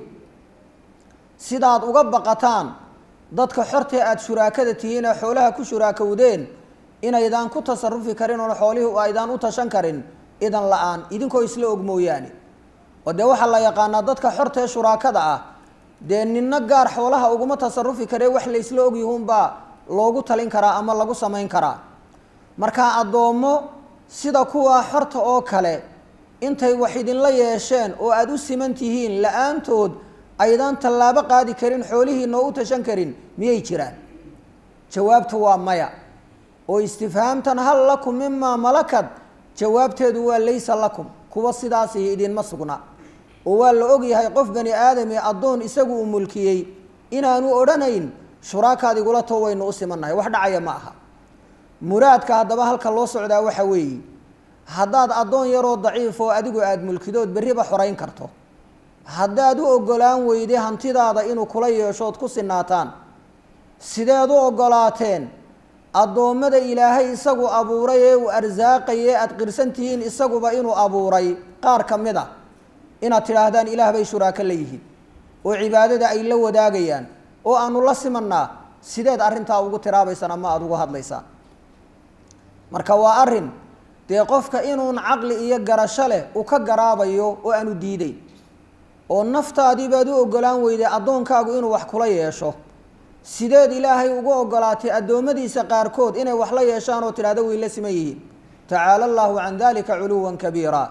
sidaad uga baqataan dadka xortee aada shuraakada tihiin ee xoolaha ku shuraakowdeen inaydaan ku tasarufi karin oon xoolihii aydaan u tashan karin idan la-aan idinkoo isla og mooyaane oo dee waxaa la yaqaanaa dadka xortee shuraakada ah dee ninna gaar xoolaha uguma tasarufi karee wax laysla ogyihunbaa loogu talin karaa ama lagu samayn karaa marka addoommo sida kuwaa xorta oo kale intay wax idinla yeesheen oo aada u siman tihiin la-aantood aydaan tallaabo qaadi karin xoolihiina oo u tashan karin miyay jiraan jawaabtu waa maya oo istifhaamtan hal lakum mimaa malakad jawaabteedu waa laysa lakum kuwa sidaasi idinma sugna oo waa la ogyahay qof bani aadami addoon isagu uu mulkiyey inaanu odhanayn shuraakaad igula too waynu u simannahay wax dhacaya ma aha muraadka haddaba halka loo socdaa waxa weeye haddaad addoon yaroo daciif oo adigu aada mulkidood berriba xorayn karto haddaad u oggolaan weyday hantidaada inuu kula yeeshood ku sinaataan sideed u oggolaateen addoommada ilaahay isagu abuuray ee uu arsaaqaye aada qirsan tihiin isaguba inuu abuuray qaar ka mid a inaad tidhaahdaan ilaah bay shuraako la yihiin oo cibaadada ay la wadaagayaan oo aanu la simannaa sideed arrintaa ugu tiraabaysaan ama aada ugu hadlaysaan marka waa arrin dee qofka inuun caqli iyo garasho leh uu ka garaabayo oo aanu diideyn oo naftaadii baad u oggolaan weyday addoonkaagu inuu wax kula yeesho sideed ilaahay ugu oggolaatay addoommadiisa qaarkood inay wax la yeeshaan oo tidhahdo way la siman yihiin tacaala allahu can dalika culuwan kabiira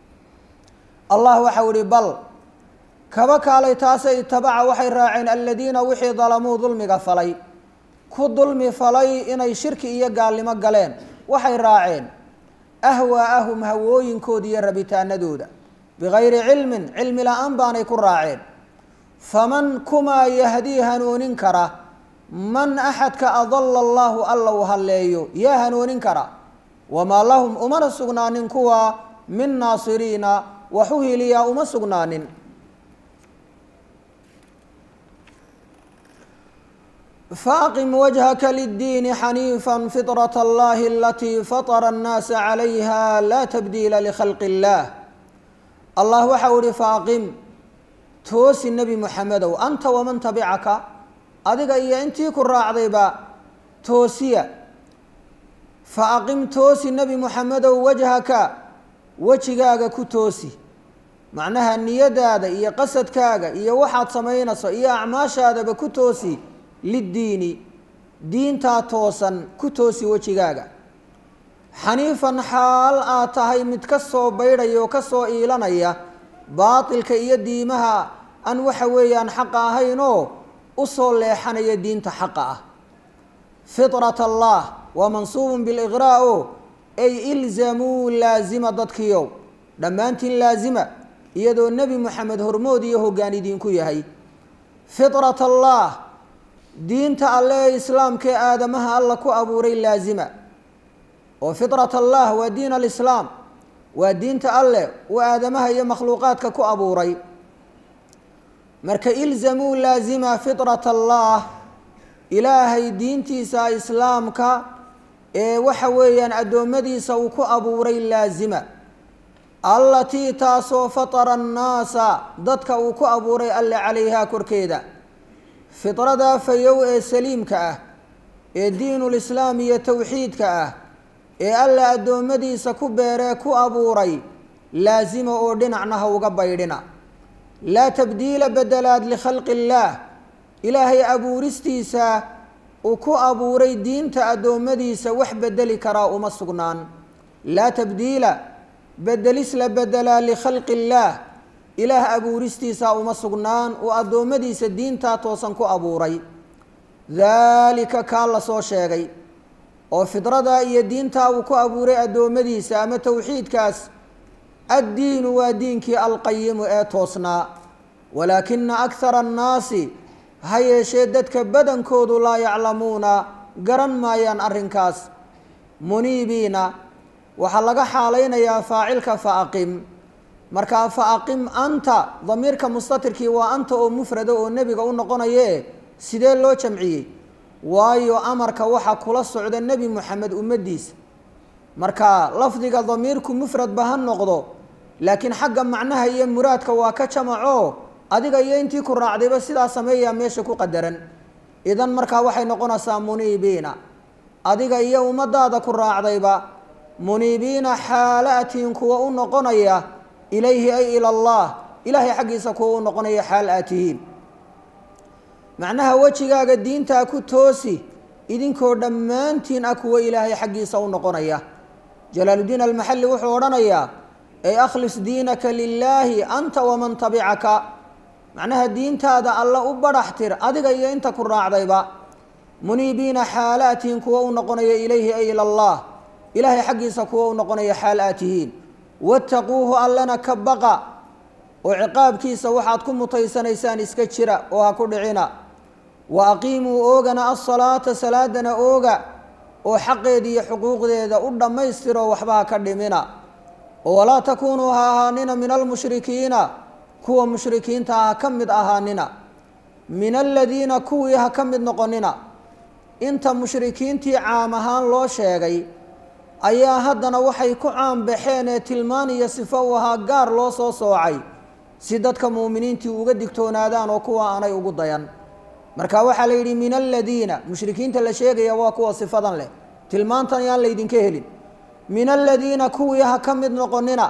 allah waxau ihi bal kaba kaalay taase itabaca waxay raaceen aladiina wixii dalamuu dulmiga falay ku dulmi falay inay shirki iyo gaalnimo galeen waxay raaceen ahwaa'ahum hawooyinkooda iyo rabitaanadooda bigayri cilmin cilmi la-aan baanay ku raaceen faman kumaa yahdii hanuunin kara man axadka adala allahu alla u halleeyo yaa hanuunin kara wamaa lahum umana sugnaanin kuwa min naasiriina wax u hiliyaa uma sugnaanin faaqim wajhaka liddiini xaniifa fiطraة اllahi alatii faطra الnaasa calayha laa tabdiila likhalqi اllah allah waxau ihi faaqim toosi nebi moxamedow anta waman tabicaka adiga iyo intii ku raacdayba toosiya faaqim toosi nebi moxamedow wajhaka wejigaaga ku toosi macnaha niyadaada iyo qasadkaaga iyo waxaad samaynayso iyo acmaashaadaba ku toosi liddiini diintaa toosan ku toosi wejigaaga xaniifan xaal aad tahay mid ka soo baydhaya oo ka soo iilanaya baatilka iyo diimaha aan waxa weeyaan xaqa ahaynoo u soo leexanaya diinta xaqa ah fitrat allah waa mansuubun biliqraa o ay ilzamuu laazima dadkiiow dhammaantiin laazima iyadoo nebi moxamed hormood iyo hoggaan idinku yahay fitrat allah diinta alle ee islaamkaee aadamaha alla ku abuuray laazima oo fitrat allah waa diin alislaam waa diinta alleh uu aadamaha iyo makhluuqaadka ku abuuray marka ilzamuu laazima fitrat allah ilaahay diintiisa islaamka ee waxa weeyaan addoommadiisa uu ku abuuray laazima allatii taasoo fatara annaasa dadka uu ku abuuray alle calayhaa korkeeda fidradaa fayow ee saliimka ah ee diinulislaam iyo towxiidka ah ee alle addoommadiisa ku beeree ku abuuray laasima oo dhinacna ha uga baydhina laa tabdiila bedelaad likhalqi illaah ilaahay abuuristiisa uu ku abuuray diinta addoommadiisa wax bedeli karaa uma sugnaan laa tabdiila bedelis la bedelaa likhalqi illaah ilaah abuuristiisa uma sugnaan uu addoommadiisa diintaa toosan ku abuuray daalika kaa la soo sheegay oo fidradaa iyo diintaa uu ku abuuray addoommadiisa ama towxiidkaas addiinu waa diinkii alqayimu ee toosnaa walaakina akhara annaasi ha yeeshee dadka badankoodu laa yaclamuuna garan maayaan arrinkaas muniibiina waxaa laga xaalaynayaa faacilka faaqim markaa faaqim anta damiirka mustatirkii waa anta oo mufrada oo nebiga u noqonaye sidee loo jamciyey waayo amarka waxaa kula socda nebi moxamed ummaddiisa marka lafdiga damiirku mufradba ha noqdo laakiin xagga macnaha iyo muraadka waa ka jamaco adiga iyo intii ku raacdayba sidaa sameeyaa meesha ku qadaran idan markaa waxay noqonaysaa muniibiina adiga iyo ummadaada ku raacdayba muniibiina xaalaatiin kuwa u noqonaya ilayhi ay ila allah ilaahay xaggiisa kuwa u noqonaya xaal aad tihiin macnaha wejigaaga diintaa ku toosi idinkoo dhammaantiin ah kuwa ilaahay xaggiisa u noqonaya jalaaludiin almaxalli wuxuu odhanayaa ay akhlis diinaka lilaahi anta waman tabicaka macnaha diintaada alla u badhax tir adiga iyo inta ku raacdayba muniibiina xaalaatiin kuwa u noqonaya ilayhi ay ila allah ilaahay xaggiisa kuwa u noqonaya xaal aad tihiin wattaquuhu allana ka baqa oo ciqaabkiisa waxaad ku mutaysanaysaan iska jira oo ha ku dhicina wa aqiimuu oogana asalaata salaadana ooga oo xaqeeda iyo xuquuqdeeda u dhammaystiro waxba ha ka dhimina oo walaa takuunuu ha ahaanina min almushrikiina kuwa mushrikiinta ha ka mid ahaanina min aladiina kuwii ha ka mid noqonina inta mushrikiintii caam ahaan loo sheegay ayaa haddana waxay ku caanbaxeen ee tilmaan iyo sifo u ahaa gaar loo soo soocay si dadka muuminiintii uga digtoonaadaan oo kuwa aanay ugu dayan marka waxaa la yidhi min aladiina mushrikiinta la sheegaya waa kuwa sifadan leh tilmaantan yaan laydinka helin min aladiina kuwii ha ka mid noqonina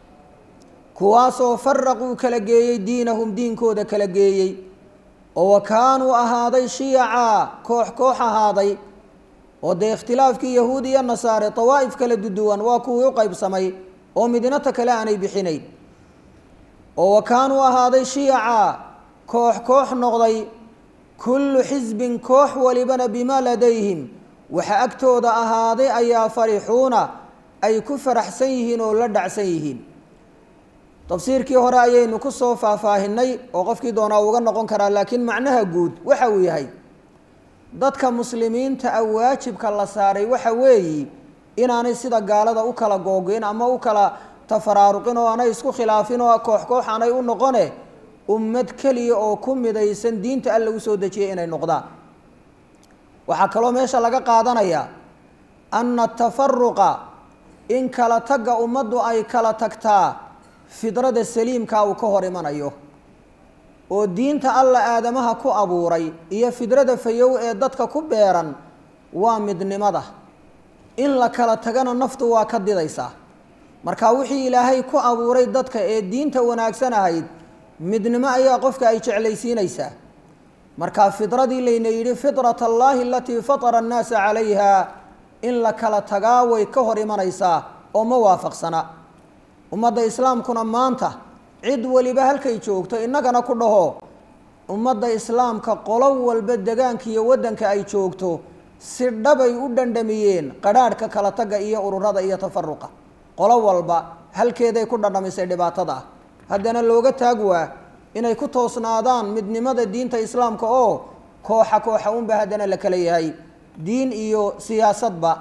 kuwaasoo faraquu kala geeyey diinahum diinkooda kala geeyey oo wa kaanuu ahaaday shiyacaa koox koox ahaaday oo dee ikhtilaafkii yahuud iyo nasaare dawaa'if kala duduwan waa kuwii u qaybsamay oo midnata kale aanay bixinayn oo wa kaanuu ahaaday shiyacaa koox koox noqday kullu xisbin koox walibana bimaa ladayhim waxa agtooda ahaaday ayaa farixuuna ay ku faraxsan yihiin oo la dhacsan yihiin tafsiirkii hore ayaynu ku soo faahfaahinay oo qofkii doonaa uga noqon karaa laakiin macnaha guud waxa uu yahay dadka muslimiinta ah waajibka la saaray waxa weeyi inaanay sida gaalada u kala googoyn ama u kala tafaraaruqin oo aanay isku khilaafin oo koox koox aanay u noqone ummad keliya oo ku midaysan diinta alla usoo dejiyay inay noqdaan waxaa kaloo meesha laga qaadanayaa anna tafaruqa in kala tagga ummaddu ay kala tagtaa fidrada saliimkaa uu ka hor imanayo oo diinta alla aadamaha ku abuuray iyo fidrada fayow ee dadka ku beeran waa midnimada in la kala tagana naftu waa ka didaysaa marka wixii ilaahay ku abuuray dadka ee diinta wanaagsan ahayd midnimo ayaa qofka ay jeclaysiinaysaa marka fidradii layna yidhi fitrat allaahi alatii fatara annaasa calayha in la kala tagaa way ka hor imanaysaa oo ma waafaqsana ummadda islaamkuna maanta cid weliba halkay joogto innagana ku dhaho ummadda islaamka qolo walba degaanka iyo waddanka ay joogto si dhabay u dhandhamiyeen qadhaadhka kala tagga iyo ururada iyo tafaruqa qolo walba halkeeday ku dhandhamisay dhibaatada ah haddana looga taag waa inay ku toosnaadaan midnimada diinta islaamka oo kooxa kooxa unba haddana la kala yahay diin iyo siyaasadba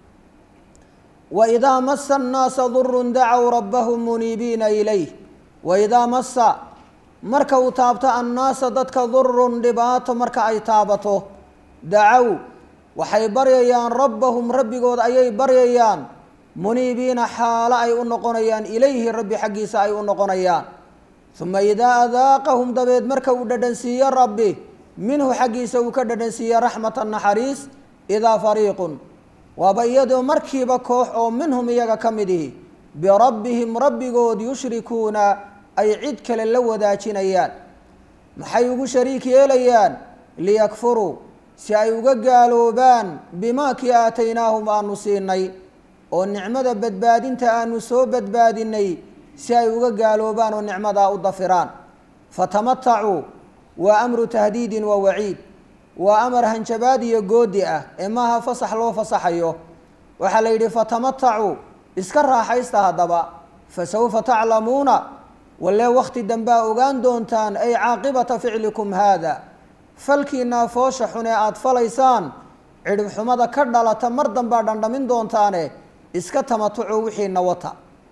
waidaa masa annaasa durun dacow rabbahum muniibiina ilayh waidaa masa marka uu taabto annaasa dadka durun dhibaato marka ay taabato dacow waxay baryayaan rabbahum rabbigood ayay baryayaan muniibiina xaalo ay u noqonayaan ilayhi rabbi xaggiisa ay u noqonayaan uma idaa adaaqahum dabeed marka uu dhadhansiiyo rabbi minhu xaggiisa uu ka dhadhansiiye raxmata naxariis idaa fariiqun waaba iyadoo markiiba koox oo minhum iyaga ka mid ihi birabbihim rabbigood yushrikuuna ay cid kale la wadaajinayaan maxay ugu shariik yeelayaan liyakfuruu si ay uga gaaloobaan bimaa kii aataynaahum aanu siinay oo nicmada badbaadinta aanu soo badbaadinay si ay uga gaaloobaan oo nicmadaa u dafiraan fatamatacuu waa amru tahdiidin wa waciid waa amar hanjabaad iyo goodi ah ee maaha fasax loo fasaxayo waxaa la yidhi fatamatacuu iska raaxaysta haddaba fa sawfa taclamuuna walee wakhti dambaa ogaan doontaan ay caaqibata ficlikum haada falkiinaa foosha xun ee aada falaysaan cidhib xumada ka dhalata mar danbaa dhandhamin doontaane iska tamatuco wixiina wata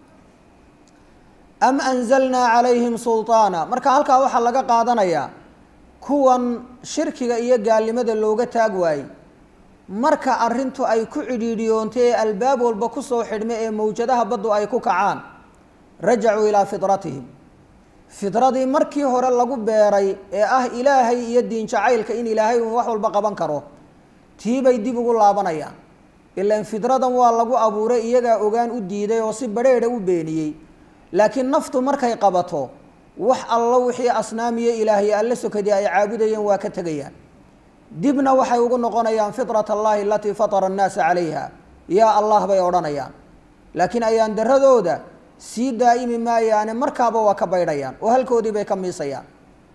am anzalnaa calayhim sulطaana marka halkaa waxaa laga qaadanayaa kuwan shirkiga iyo gaalnimada looga taag waayey marka arrintu ay ku cidhiidhiyoontay ee albaab walba kusoo xidhma ee mawjadaha baddu ay ku kacaan rajacuu ilaa fidratihim fidradii markii hore lagu beeray ee ah ilaahay iyo diin jacaylka in ilaahay uun wax walba qaban karo tii bay dib ugu laabanayaan ilaan fidradan waa lagu abuuray iyagaa ogaan u diiday oo si badrheedha u beeniyey laakiin naftu markay qabato wax allo wixii asnaamiyo ilaahiy alle sokadii ay caabudayeen waa ka tegayaan dibna waxay ugu noqonayaan fitrat allahi alatii fatara annaasa calayha yaa allah bay odhanayaan laakiin ayaan daradooda sii daa'imi maayaane markaaba waa ka baydhayaan oo halkoodii bay ka miisayaan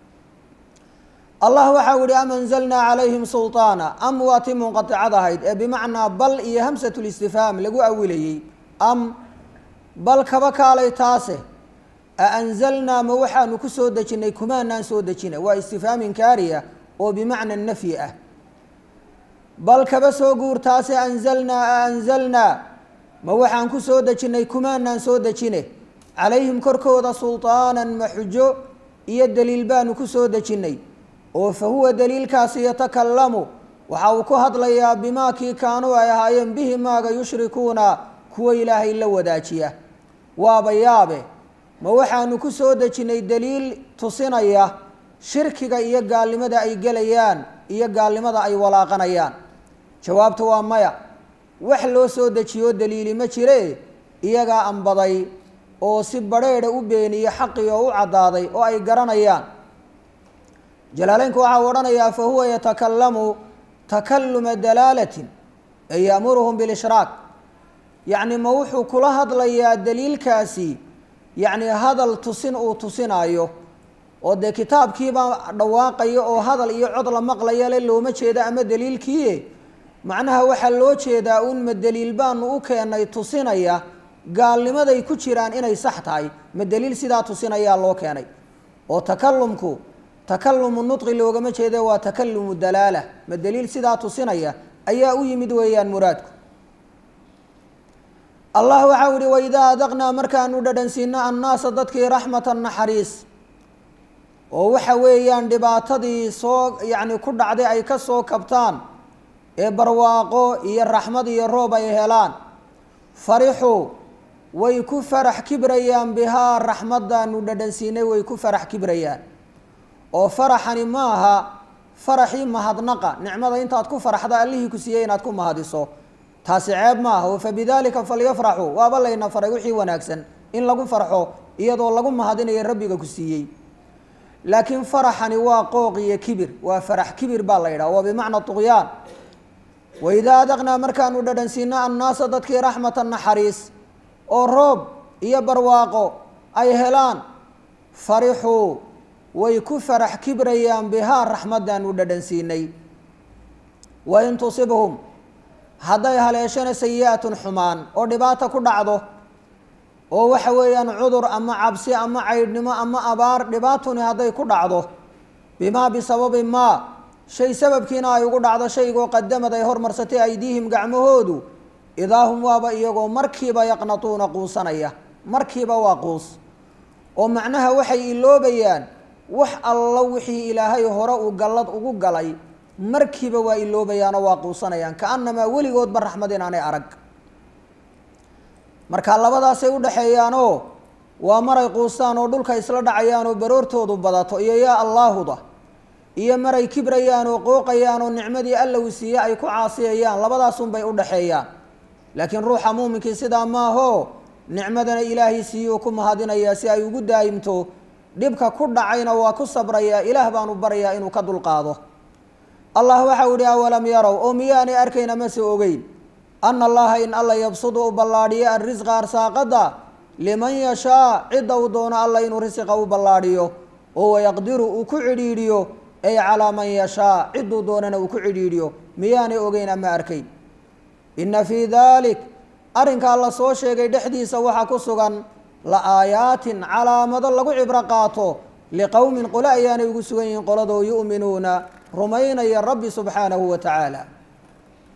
allah waxau yihi am anzalnaa calayhim sulطaana am waa tii munqaticad ahayd ee bimacnaa bal iyo hamsat listifhaam lagu awilayey am bal kaba kaalay taase a anzalnaa ma waxaanu ku soo dejinnay kumaanaan soo dejina waa istifhaam inkaariya oo bimacna nafyi ah bal kaba soo guur taase anzalnaa a anzalnaa ma waxaan ku soo dejinnay kumaanaan soo dejine calayhim korkooda sulطaanan ma xujo iyo daliil baanu ku soo dejinnay oo fa huwa daliilkaasi yatakalamu waxa uu ku hadlayaa bimaa kii kaanuu ay ahaayeen bihi maaga yushrikuuna kuwa ilaahay la wadaajiya waaba yaabe ma waxaanu ku soo dejinnay daliil tusinaya shirkiga iyo gaalnimada ay gelayaan iyo gaalnimada ay walaaqanayaan jawaabtu waa maya wax loo soo dejiyo daliili ma jire iyagaa ambaday oo si badrheedha u beeniye xaqii oo u caddaaday oo ay garanayaan jalaaleynku waxau odhanayaa fa huwa yatakalamu takaluma dalaalatin ay ya'muruhum bilishraak yacni ma wuxuu kula hadlayaa daliilkaasi yacni hadal tusin uu tusinaayo oo dee kitaabkiibaa dhawaaqaya oo hadal iyo cod la maqlaya le looma jeeda ama daliilkiie macnaha waxaa loo jeedaa un ma daliil baanu u keenay tusinaya gaalnimaday ku jiraan inay sax tahay ma daliil sidaa tusinayaa loo keenay oo takalumku takalumu nudqi loogama jeede waa takalumu dalaala ma daliil sidaa tusinaya ayaa u yimid weeyaan muraadku allah waxau yihi waidaa adaqnaa markaanu dhadhansiino annaasa dadkii raxmatan naxariis oo waxa weeyaan dhibaatadii soo yacni ku dhacday ay ka soo kabtaan ee barwaaqo iyo raxmad iyo roob ay helaan farixuu way ku farax kibrayaan bihaa raxmaddaanu dhadhansiinay way ku farax kibrayaan oo faraxani maaha faraxii mahadnaqa nicmada intaad ku faraxda allihii ku siiyey inaad ku mahadiso taasi ceeb maaha oo fabidaalika falyafraxuu waaba layna faray wixii wanaagsan in lagu farxo iyadoo lagu mahadinayo rabbiga ku siiyey laakiin faraxani waa qooq iyo kibir waa farax kibir baa la yidhaha waa bimacna tuqyaan waidaa adaqnaa markaanu dhadhansiino annaasa dadkii raxmatan naxariis oo roob iyo barwaaqo ay helaan farixuu way ku farax kibrayaan bihaa raxmaddaanu dhadhansiinay wain tusibhum hadday haleeshana sayi-atun xumaan oo dhibaata ku dhacdo oo waxa weeyaan cudur ama cabsi ama caydhnimo ama abaar dhibaatuni hadday ku dhacdo bimaa bisababi maa shay sababkiina ay ugu dhacdo shaygoo qadamad ay hormarsatay aydiihim gacmahoodu idaa hum waaba iyagoo markiiba yaqnatuuna quusanaya markiiba waa quus oo macnaha waxay iloobayaan wax allo wixii ilaahay hore uu gallad ugu galay markiiba waa iloobayaanoo waa quusanayaan ka-annamaa weligoodba raxmad inaanay arag marka labadaasay u dhexeeyaanoo waa maray quustaan oo dhulka isla dhacayaan oo baroortoodu badato iyo yaa allaahuda iyo maray kibrayaan oo qooqayaan oo nicmadii alla uu siiye ay ku caasiyayaan labadaasunbay u dhexeeyaan laakiin ruuxa muuminkii sidaa maahoo nicmadana ilaahay siiyuu ku mahadinayaa si ay ugu daayimto dhibka ku dhacayna waa ku sabrayaa ilaah baanu barayaa inuu ka dulqaado allah waxau ihi awalam yarow oo miyaanay arkayna mase ogeyn ana allaha in alla yabsudu u ballaadhiyo arrisqa arsaaqada liman yashaa cidda uu doono alla inuu risiqa u ballaadhiyo oo wayaqdiru uu ku cidhiidhiyo ay calaa man yashaa cidduu doonana uu ku cidhiidhiyo miyaanay ogeyn ama arkayn inna fii dalik arrinkaa la soo sheegay dhexdiisa waxaa ku sugan la aayaatin calaamado lagu cibro qaato liqowmin qole ayaanay ugu sugan yihiin qoladoo yu'minuuna rumaynaya rabbi subxaanahu wa tacaala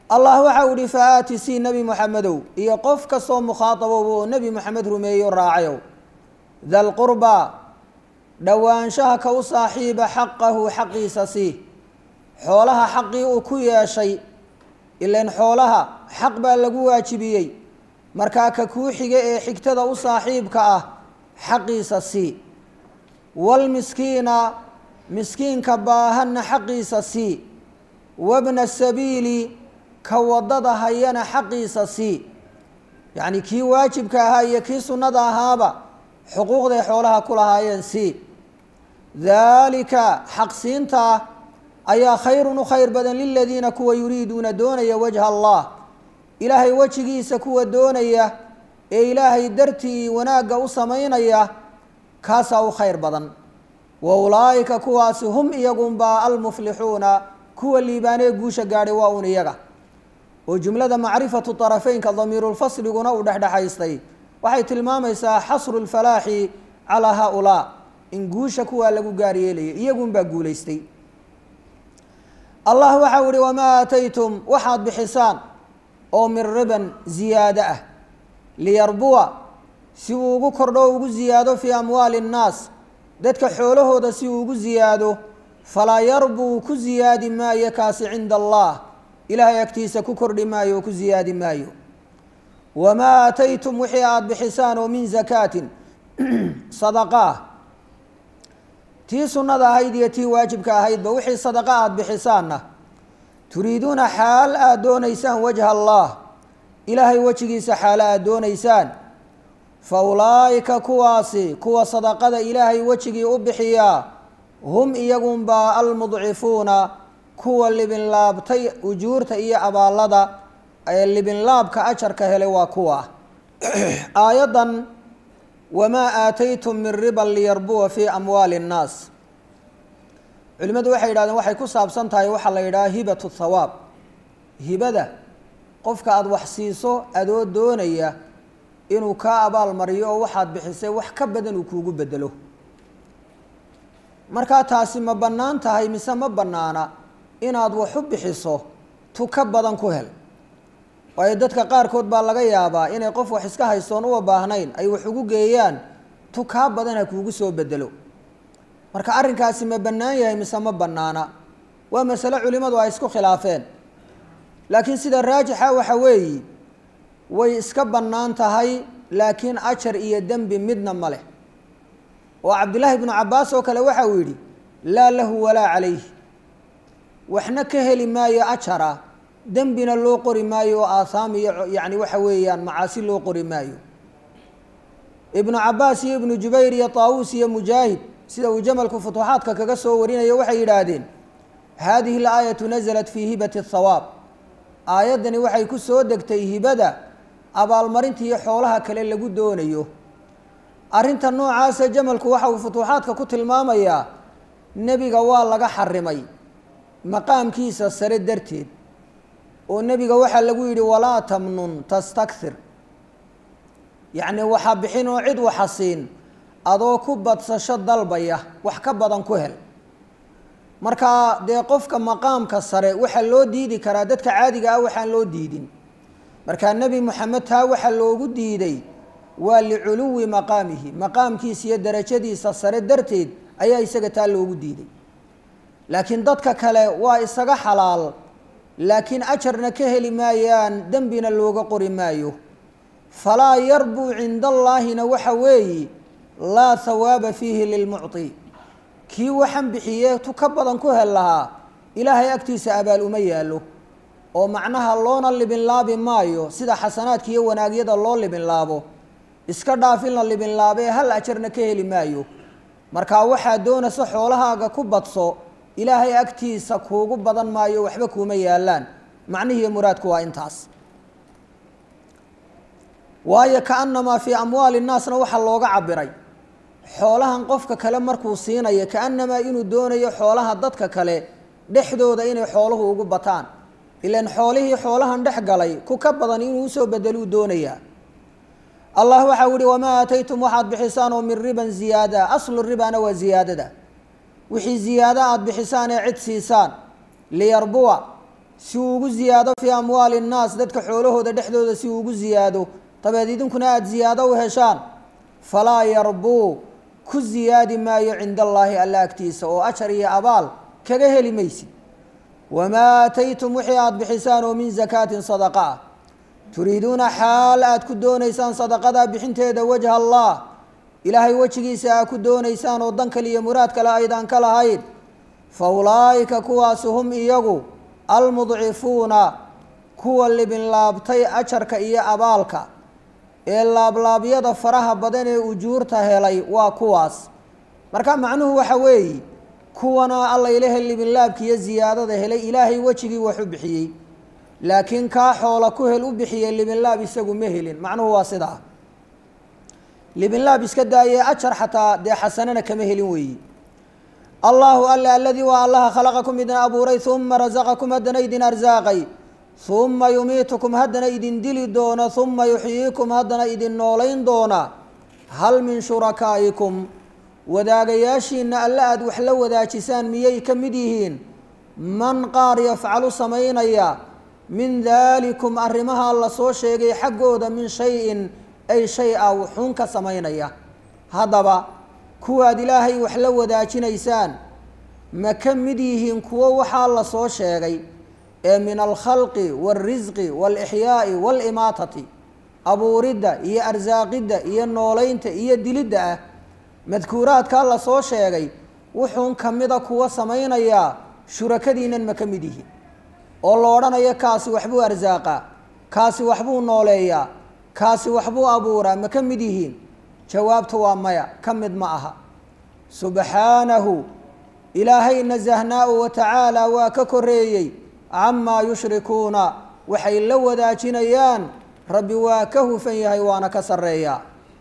allah waxau ihi fa aati sii nebi moxamedow iyo qof kastoo mukhaatabow oo nebi moxamed rumeeyo raacayow dalqurbaa dhowaanshaha ka u saaxiiba xaqahu xaqiisa sii xoolaha xaqii uu ku yeeshay ilan xoolaha xaq baa lagu waajibiyey markaa ka kuu xiga ee xigtada u saaxiibka ah xaqiisa sii walmiskiina miskiinka baahanna xaqiisa sii wabna sabiili ka waddada hayana xaqiisa sii yacni kii waajibka ahaa iyo kii sunnada ahaaba xuquuqday xoolaha ku lahaayeen sii daalika xaqsiintaa ayaa khayrun u khayr badan liladiina kuwa yuriiduuna doonaya wajha allah ilaahay wejigiisa kuwa doonaya ee ilaahay dartii wanaagga u samaynaya kaasaa u khayr badan wa ulaa'ika kuwaasi hum iyagunbaa almuflixuuna kuwa liibaanee guusha gaadhay waa un iyaga oo jumlada macrifatu طarafeynka damiirulfasliguna uu dhexdhexaystay waxay tilmaamaysaa xasru lfalaaxi calaa haaulaa in guusha kuwaa lagu gaar yeelaya iyagunbaa guulaystay allah waxau ihi wamaa aataytum waxaad bixisaan oo min riban ziyaado ah liyarbuwa si uu ugu kordho o ugu ziyaado fii amwaali اnnaas dadka xoolahooda si uu ugu ziyaado falaa yarbuu ku ziyaadi maayo kaasi cinda allah ilaahay agtiisa ku kordhi maayo oo ku ziyaadi maayo wamaa aataytum wixii aada bixisaan oo min zakaatin sadaqaa tii sunnada ahayd iyo tii waajibka ahaydba wixii sadaqa aada bixisaanna turiiduuna xaal aada doonaysaan wajha allah ilaahay wejigiisa xaalo aada doonaysaan fa ulaa'ika kuwaasi kuwa sadaqada ilaahay wejigii u bixiyaa hum iyagunbaa almudcifuuna kuwa libinlaabtay ujuurta iyo abaallada ee libinlaabka ajarka helay waa kuwa aayaddan wamaa aataytum min riban liyarbuwa fii amwaali اnnaas culimmadu waxay yidhahdeen waxay ku saabsan tahay waxaa la yidhaha hibatu thawaab hibada qofka aada wax siiso adoo doonaya inuu kaa abaal mariyo oo waxaad bixisay wax ka badan uu kuugu bedelo markaa taasi ma bannaan tahay mise ma bannaana inaad wax u bixiso tu ka badan ku hel waayo dadka qaarkood baa laga yaabaa inay qof wax iska haystoon uwa baahnayn ay wax ugu geeyaan tu kaa badan ha kuugu soo bedelo marka arrinkaasi ma bannaan yahay mise ma bannaana waa masale culimmadu ay isku khilaafeen laakiin sida raajixa waxa weeyi way iska bannaan tahay laakiin ajar iyo dembi midna ma leh oo cabdillaahi ibnu cabbaas oo kale waxa uu yidhi laa lahu walaa calayh waxna ka heli maayo ajara dembina loo qori maayo oo aathaam iyo yacni waxa weeyaan macaasi loo qori maayo ibnu cabbaas iyo ibnu jubayr iyo taawuus iyo mujaahid sida uu jamalku futuuxaadka kaga soo warinayo waxay yidhaahdeen haadihi alaayatu nasalat fii hibati athawaab aayaddani waxay ku soo degtay hibada abaalmarinta iyo xoolaha kale lagu doonayo arrinta noocaasa jamalku waxa uu futuuxaadka ku tilmaamayaa nebiga waa laga xarimay maqaamkiisa sare darteed oo nebiga waxaa lagu yidhi walaa tamnun tastakthir yacni waxa bixin oo cid waxa siin adoo ku badsasho dalbaya wax ka badan ku hel marka dee qofka maqaamka sare waxaa loo diidi karaa dadka caadiga ah waxaan loo diidin markaa nebi moxamed taa waxaa loogu diiday waa liculuwi maqaamihi maqaamkiisa iyo darajadiisa sare darteed ayaa isaga taa loogu diiday laakiin dadka kale waa isaga xalaal laakiin ajarna ka heli maayaan dembina looga qori maayo falaa yarbuu cinda allaahina waxa weeyi laa hawaaba fiihi lilmucti kii waxan bixiyee tu ka badan ku hel lahaa ilaahay agtiisa abaal uma yaallo oo macnaha loona libinlaabi maayo sida xasanaadka iyo wanaagyada loo libinlaabo iska dhaaf in la libinlaabee hal ajarna ka heli maayo markaa waxaa doonaysa xoolahaaga ku badso ilaahay agtiisa kuugu badan maayo waxba kuuma yaallaan macnihiiyo muraadku waa intaas waayo kaanamaa fii amwaali nnaasna waxaa looga cabiray xoolahan qofka kale markuu siinayo kaanamaa inuu doonayo xoolaha dadka kale dhexdooda inay xooluhu ugu bataan ilan xoolihii xoolahan dhex galay ku ka badan inuu usoo bedeluu doonayaa allah waxau yihi wamaa aataytum waxaad bixisaan oo min riban ziyaada aslu ribana waa ziyaadada wixii ziyaado aada bixisaan ee cid siisaan liyarbuwa si uu ugu ziyaado fii amwaali innaas dadka xoolahooda dhexdooda si uu ugu ziyaado dabeed idinkuna aada ziyaado u heshaan falaa yarbuu ku ziyaadi maayo cinda allaahi alla agtiisa oo ajar iyo abaal kaga heli maysid wamaa aataytum wixii aada bixisaan oo min zakaatin sadaqa ah turiiduuna xaal aada ku doonaysaan sadaqadaa bixinteeda wajha allah ilaahay wejigiisa aa ku doonaysaan oo dan kale iyo muraad kale aydaan ka lahayn fa ulaa'ika kuwaasi hum iyagu almudcifuuna kuwa libinlaabtay ajarka iyo abaalka ee laablaabyada faraha badan ee ujuurta helay waa kuwaas marka macnuhu waxa weeye kuwana alla ilahe libinlaabka iyo ziyaadada helay ilaahay wejigii wax u bixiyey laakiin kaa xoola ku hel u bixiyey libinlaab isagu ma helin macnuhu waa sidaa libinlaab iska daayee ajar xataa dee xasanana kama helin weeyi allahu alle aladii waa allaha khalaqakum idin abuuray uma rasaqakum haddana idin arsaaqay uma yumiitukum haddana idin dili doona uma yuxyiikum haddana idin noolayn doona hal min shurakaa'ikum wadaagayaashiina alle aada wax la wadaajisaan miyay ka mid yihiin man qaar yafcalu samaynaya min daalikum arrimaha la soo sheegay xaggooda min shay-in ay shay a wuxuun ka samaynaya haddaba kuwaad ilaahay wax la wadaajinaysaan ma ka mid yihiin kuwo waxaa la soo sheegay ee min alkhalqi waalrisqi waalixyaa'i waalimaatati abuuridda iyo arsaaqidda iyo noolaynta iyo dilidda ah madkuuraadkaa la soo sheegay wuxuun ka mida kuwa samaynayaa shurakadiinan ma ka mid yihiin oo la odhanayo kaasi waxbuu arsaaqaa kaasi waxbuu nooleeyaa kaasi waxbuu abuuraa ma ka mid yihiin jawaabtu waa maya ka mid ma aha subxaanahu ilaahay nasahnaa wa tacaala waa ka koreeyey camaa yushrikuuna waxay la wadaajinayaan rabbi waa ka hufan yahay waana ka sarreeyaa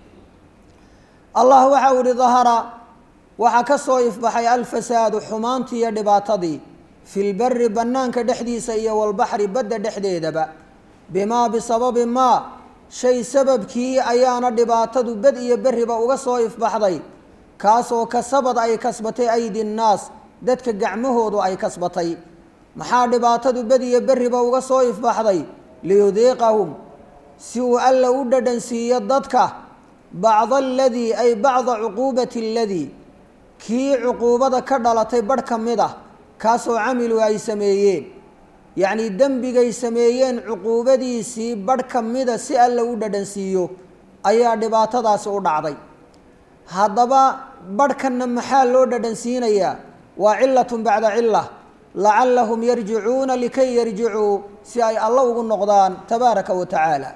allah waxa uu ihi dahara waxaa ka soo ifbaxay alfasaadu xumaantii iyo dhibaatadii fi lberi bannaanka dhexdiisa iyo walbaxri badda dhexdeedaba bimaa bisababi maa shay sababkii ayaana dhibaatadu bed iyo beriba uga soo ifbaxday kaasoo kasabad ay kasbatay aydi nnaas dadka gacmahoodu ay kasbatay maxaa dhibaatadu bed iyo beriba uga soo ifbaxday liyudiiqahum si uu alla u dhadhansiiyo dadka bacda aladii ay bacda cuquubati aladii kii cuquubada ka dhalatay badh ka mid ah kaasoo camilu ay sameeyeen yacnii dembigay sameeyeen cuquubadiisii badh ka mida si alla u dhadhansiiyo ayaa dhibaatadaasi u dhacday haddaba badhkanna maxaa loo dhadhansiinayaa waa cilatun bacda cila lacallahum yarjicuuna likay yarjicuu si ay alla ugu noqdaan tabaaraka wa tacaala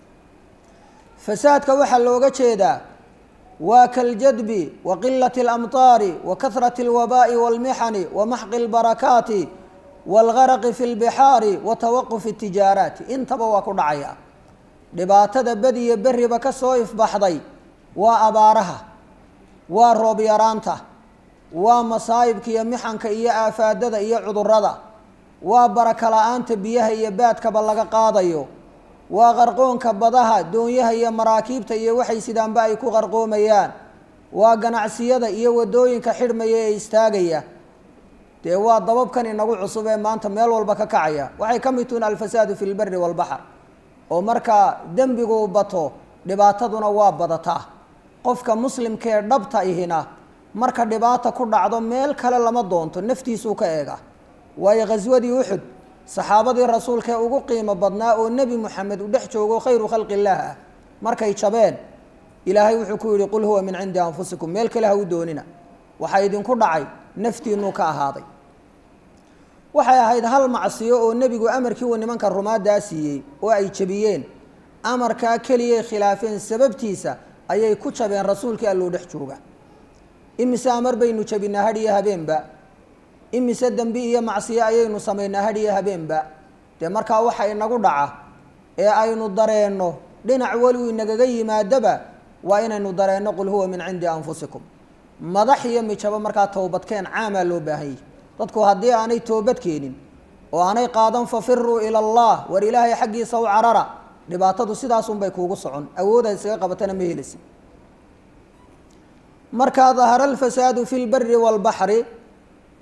fasaadka waxaa looga jeedaa waa kaljadbi wa qilati اlamطaari wa kahrati اlwabaa'i wاlmixani wa maxqi اlbarakaati wاlgaraqi fi اlbixaari wa tawaqufi اtijaaraati intaba waa ku dhacaya dhibaatada bediyo beriba ka soo ifbaxday waa abaaraha waa roob yaraanta waa masaa'ibka iyo mixanka iyo aafaadada iyo cudurada waa baraka la-aanta biyaha iyo baadkaba laga qaadayo waa qarqoonka badaha doonyaha iyo maraakiibta iyo waxay sidaanba ay ku qarqoomayaan waa ganacsiyada iyo wadooyinka xidhmaya ee istaagaya dee waa dababkan inagu cusub ee maanta meel walba ka kacaya waxay ka mid tuhin alfasaadu fi lberi walbaxr oo markaa dembigu bato dhibaataduna waa badataa qofka muslimkaee dhabta ihina marka dhibaata ku dhacdo meel kale lama doonto naftiisuu ka eega waayo khaswadii uxud saxaabadii rasuulka ee ugu qiimo badnaa oo nebi moxamed uu dhex joogo khayru khalqi illaah ah markay jabeen ilaahay wuxuu ku yihi qul huwa min cindi anfusikum meel kale ha u doonina waxaa idinku dhacay naftiinuu ka ahaaday waxay ahayd hal macsiyo oo nebigu amarkii uu nimanka rumaadaa siiyey oo ay jabiyeen amarkaa keliyay khilaafeen sababtiisa ayay ku jabeen rasuulkii alloo dhex jooga imise amar baynu jabinaa hadh iyo habeenba imise dembi iyo macsiyo ayaynu samaynaa hadh iyo habeenba dee markaa waxa inagu dhaca ee aynu dareenno dhinac weliu inagaga yimaadaba waa inaynu dareenno qul huwa min cindi anfusikum madax iyo mijabo markaa towbadkeen caamaa loo baahanyay dadku haddii aanay toobad keenin oo aanay qaadan fafiruu ila allah war ilaahay xaggiisa u carara dhibaatadu sidaasunbay kuugu socon awoodaad isaga qabatana ma helisi markaa dahara alfasaadu fi lberi waalbaxri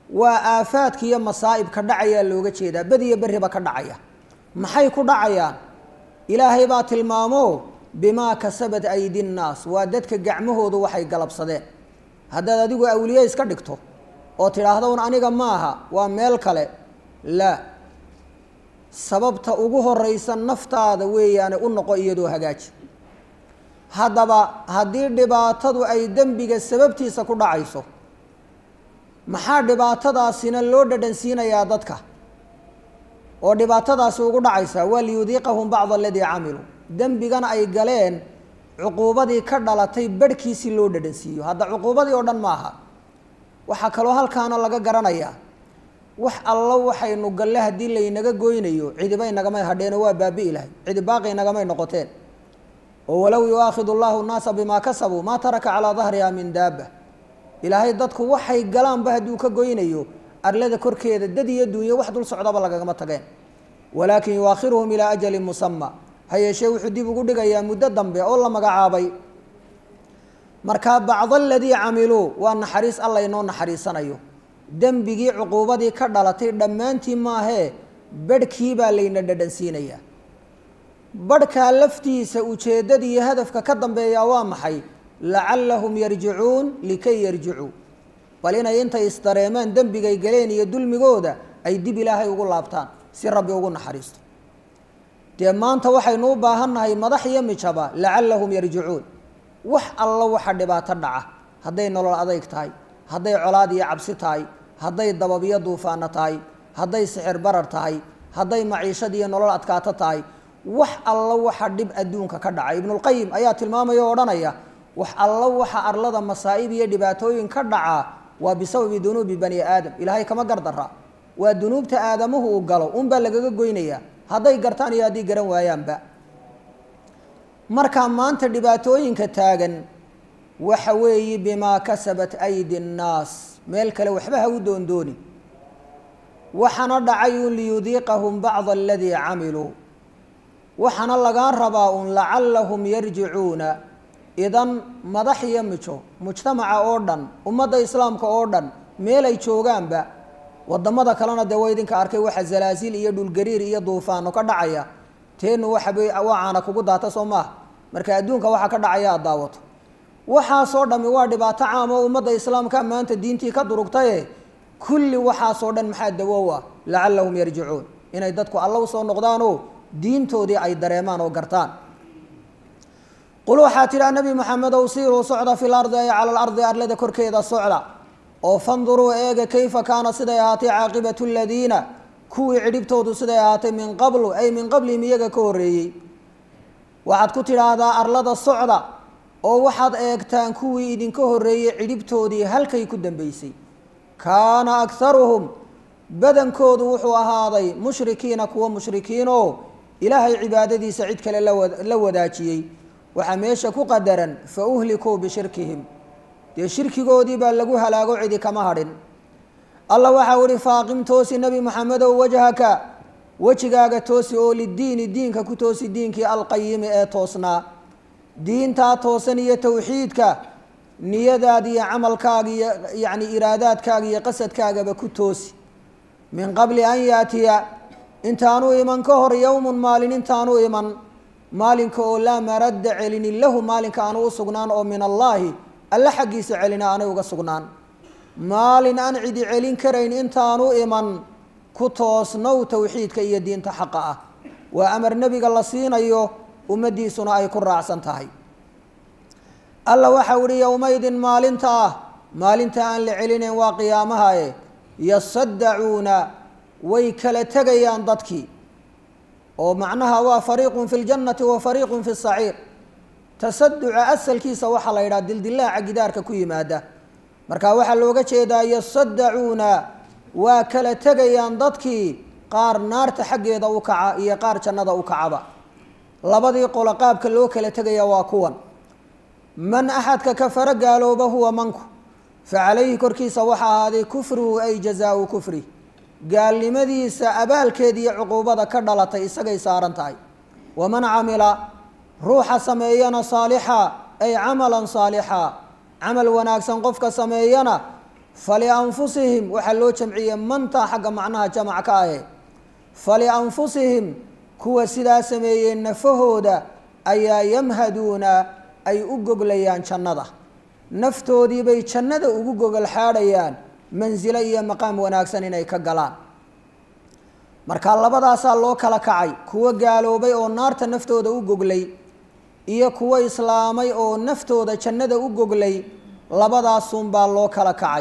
waa aafaadka iyo masaa'ibka dhacayaa looga jeedaa badiyo berriba ka dhacaya maxay ku dhacayaan ilaahay baa tilmaamo bimaa kasabat aydi nnaas waa dadka gacmahoodu waxay galabsadeen haddaad adigu awliye iska dhigto oo tidhaahdo un aniga maaha waa meel kale laa sababta ugu horeysa naftaada weeyaane u noqo iyadoo hagaaji haddaba haddii dhibaatadu ay dembiga sababtiisa ku dhacayso maxaa dhibaatadaasina loo dhadhansiinayaa dadka oo dhibaatadaasi ugu dhacaysa waa liyudiiqahum bacd aladii camiluu dembigana ay galeen cuquubadii ka dhalatay barhkiisii loo dhadhansiiyo hadda cuquubadii oo dhan maaha waxaa kaloo halkaana laga garanayaa wax allo waxaynu galle haddii laynaga goynayo cidibay nagamay hadheenoo waa baabi'i lahay cidi baaqi nagamay noqoteen oo walow yuaakhidu allahu nnaasa bimaa kasabuu maa taraka calaa dahriha min daaba ilaahay dadku waxay galaanba hadduu ka goynayo arlada korkeeda dad iyo dunyo wax dul socdaba lagagama tageen walaakin yuaakhiruhum ilaa ajalin musama ha yeeshee wuxuu dib ugu dhigayaa muddo dambe oo la magacaabay markaa bacd aladii camiluu waa naxariis alla inoo naxariisanayo dembigii cuquubadii ka dhalatay dhammaantii maahee barhkii baa layna dhadhansiinayaa barhkaa laftiisa ujeeddada iyo hadafka ka dambeeyaa waa maxay lacallahum yarjicuun likay yarjicuu bal inay intay isdareemaan dembigay galeen iyo dulmigooda ay dib ilaahay ugu laabtaan si rabbi ugu naxariisto dee maanta waxaynu u baahannahay madax iyo mijaba lacallahum yarjicuun wax allo waxa dhibaato dhaca hadday nolol adayg tahay hadday colaad iyo cabsi tahay hadday dababyo duufaano tahay hadday sixir barar tahay hadday maciishad iyo nolol adkaato tahay wax allo waxa dhib adduunka ka dhaca ibnulqayim ayaa tilmaamaya o odhanaya wax allo waxa arlada masaa'ib iyo dhibaatooyin ka dhacaa waa bisababi dunuubi bani aadam ilaahay kama gardara waa dunuubta aadamuhu uu galo unbaa lagaga goynayaa hadday gartaan iyo haddii garan waayaanba markaa maanta dhibaatooyinka taagan waxa weeye bimaa kasabat aydi nnaas meel kale waxba ha u doondooni waxaana dhacay un liyudiiqahum bacda aladii camiluu waxaana lagaa rabaa un lacallahum yarjicuuna idan madax iyo mijo mujtamaca oo dhan ummadda islaamka oo dhan meel ay joogaanba wadamada kalena dee waa idinka arkay waxa zalaasil iyo dhulgariir iyo duufaano ka dhacaya teenu waxabay waa caana kugu daata soo maaha marka adduunka waxa ka dhacaya aad daawato waxaasoo dhami waa dhibaato caam oo ummadda islaamka maanta diintii ka durugtaye kulli waxaasoo dhan maxaa dawow ah lacallahum yarjicuun inay dadku alla usoo noqdaanoo diintoodii ay dareemaan oo gartaan qul waxaa tidhaha nebi maxamedow siiruu socda fi lardi ay cala alardi arlada korkeeda socda oo fanduruu eega kayfa kaana siday ahaatay caaqibatu ladiina kuwii cidhibtoodu siday ahaatay min qablu ay min qablihim iyaga ka horreeyey waxaad ku tidhaahdaa arlada socda oo waxaad eegtaan kuwii idinka horreeyey cidhibtoodii halkay ku dambeysay kaana akharuhum badankoodu wuxuu ahaaday mushrikiina kuwa mushrikiinoo ilaahay cibaadadiisa cid kale la wadaajiyey waxaa meesha ku qadaran fa uhlikuu bishirkihim dee shirkigoodii baa lagu halaago cidi kama hadhin alla waxau ihi faaqim toosi nebi maxamedow wajhaka wejigaaga toosi oo lidiini diinka ku toosi diinkii alqayimi ee toosnaa diintaa toosan iyo towxiidka niyadaada iyo camalkaaga iyo yacni iraadaadkaaga iyo qasadkaagaba ku toosi min qabli an yaatiya intaanu iman ka hor yowmun maalin intaanu iman maalinka oo laa maradda celinin lahu maalinka aanu u sugnaan oo min allaahi alla xaggiisa celina aanay uga sugnaan maalin aan cidi celin karayn intaanu iman ku toosnow towxiidka iyo diinta xaqa ah waa amar nebiga la siinayo ummaddiisuna ay ku raacsan tahay alla waxau ihi yowmaydin maalinta ah maalinta aan la celinayn waa qiyaamahae yasaddacuuna way kala tegayaan dadkii oo macnaha waa fariiqun fi ljannati wa fariiqun fi saciir tasaduca asalkiisa waxaa la yidhaha dildilaaca gidaarka ku yimaada marka waxaa looga jeedaa yasaddacuuna waa kala tegayaan dadkii qaar naarta xaggeeda u kaca iyo qaar jannada u kacaba labadii qolo qaabka loo kala tegaya waa kuwan man axadka kafaro gaalooba huwa manku fa calayhi korkiisa waxaa ahaaday kufruhu ay jazaau kufri gaalnimadiisa abaalkeeda iyo cuquubada ka dhalatay isagay saaran tahay waman camila ruuxa sameeyana saalixa ay camalan saalixa camal wanaagsan qofka sameeyana falianfusihim waxaa loo jamciyey mantaa xagga macnaha jamac ka ahe falianfusihim kuwa sidaa sameeyey nafahooda ayaa yamhaduuna ay u goglayaan jannada naftoodiibay jannada ugu gogol xaadhayaan mansilo iyo maqaam wanaagsan inay ka galaan marka labadaasaa loo kala kacay kuwo gaaloobay oo naarta naftooda u goglay iyo kuwo islaamay oo naftooda jannada u goglay labadaasunbaa loo kala kacay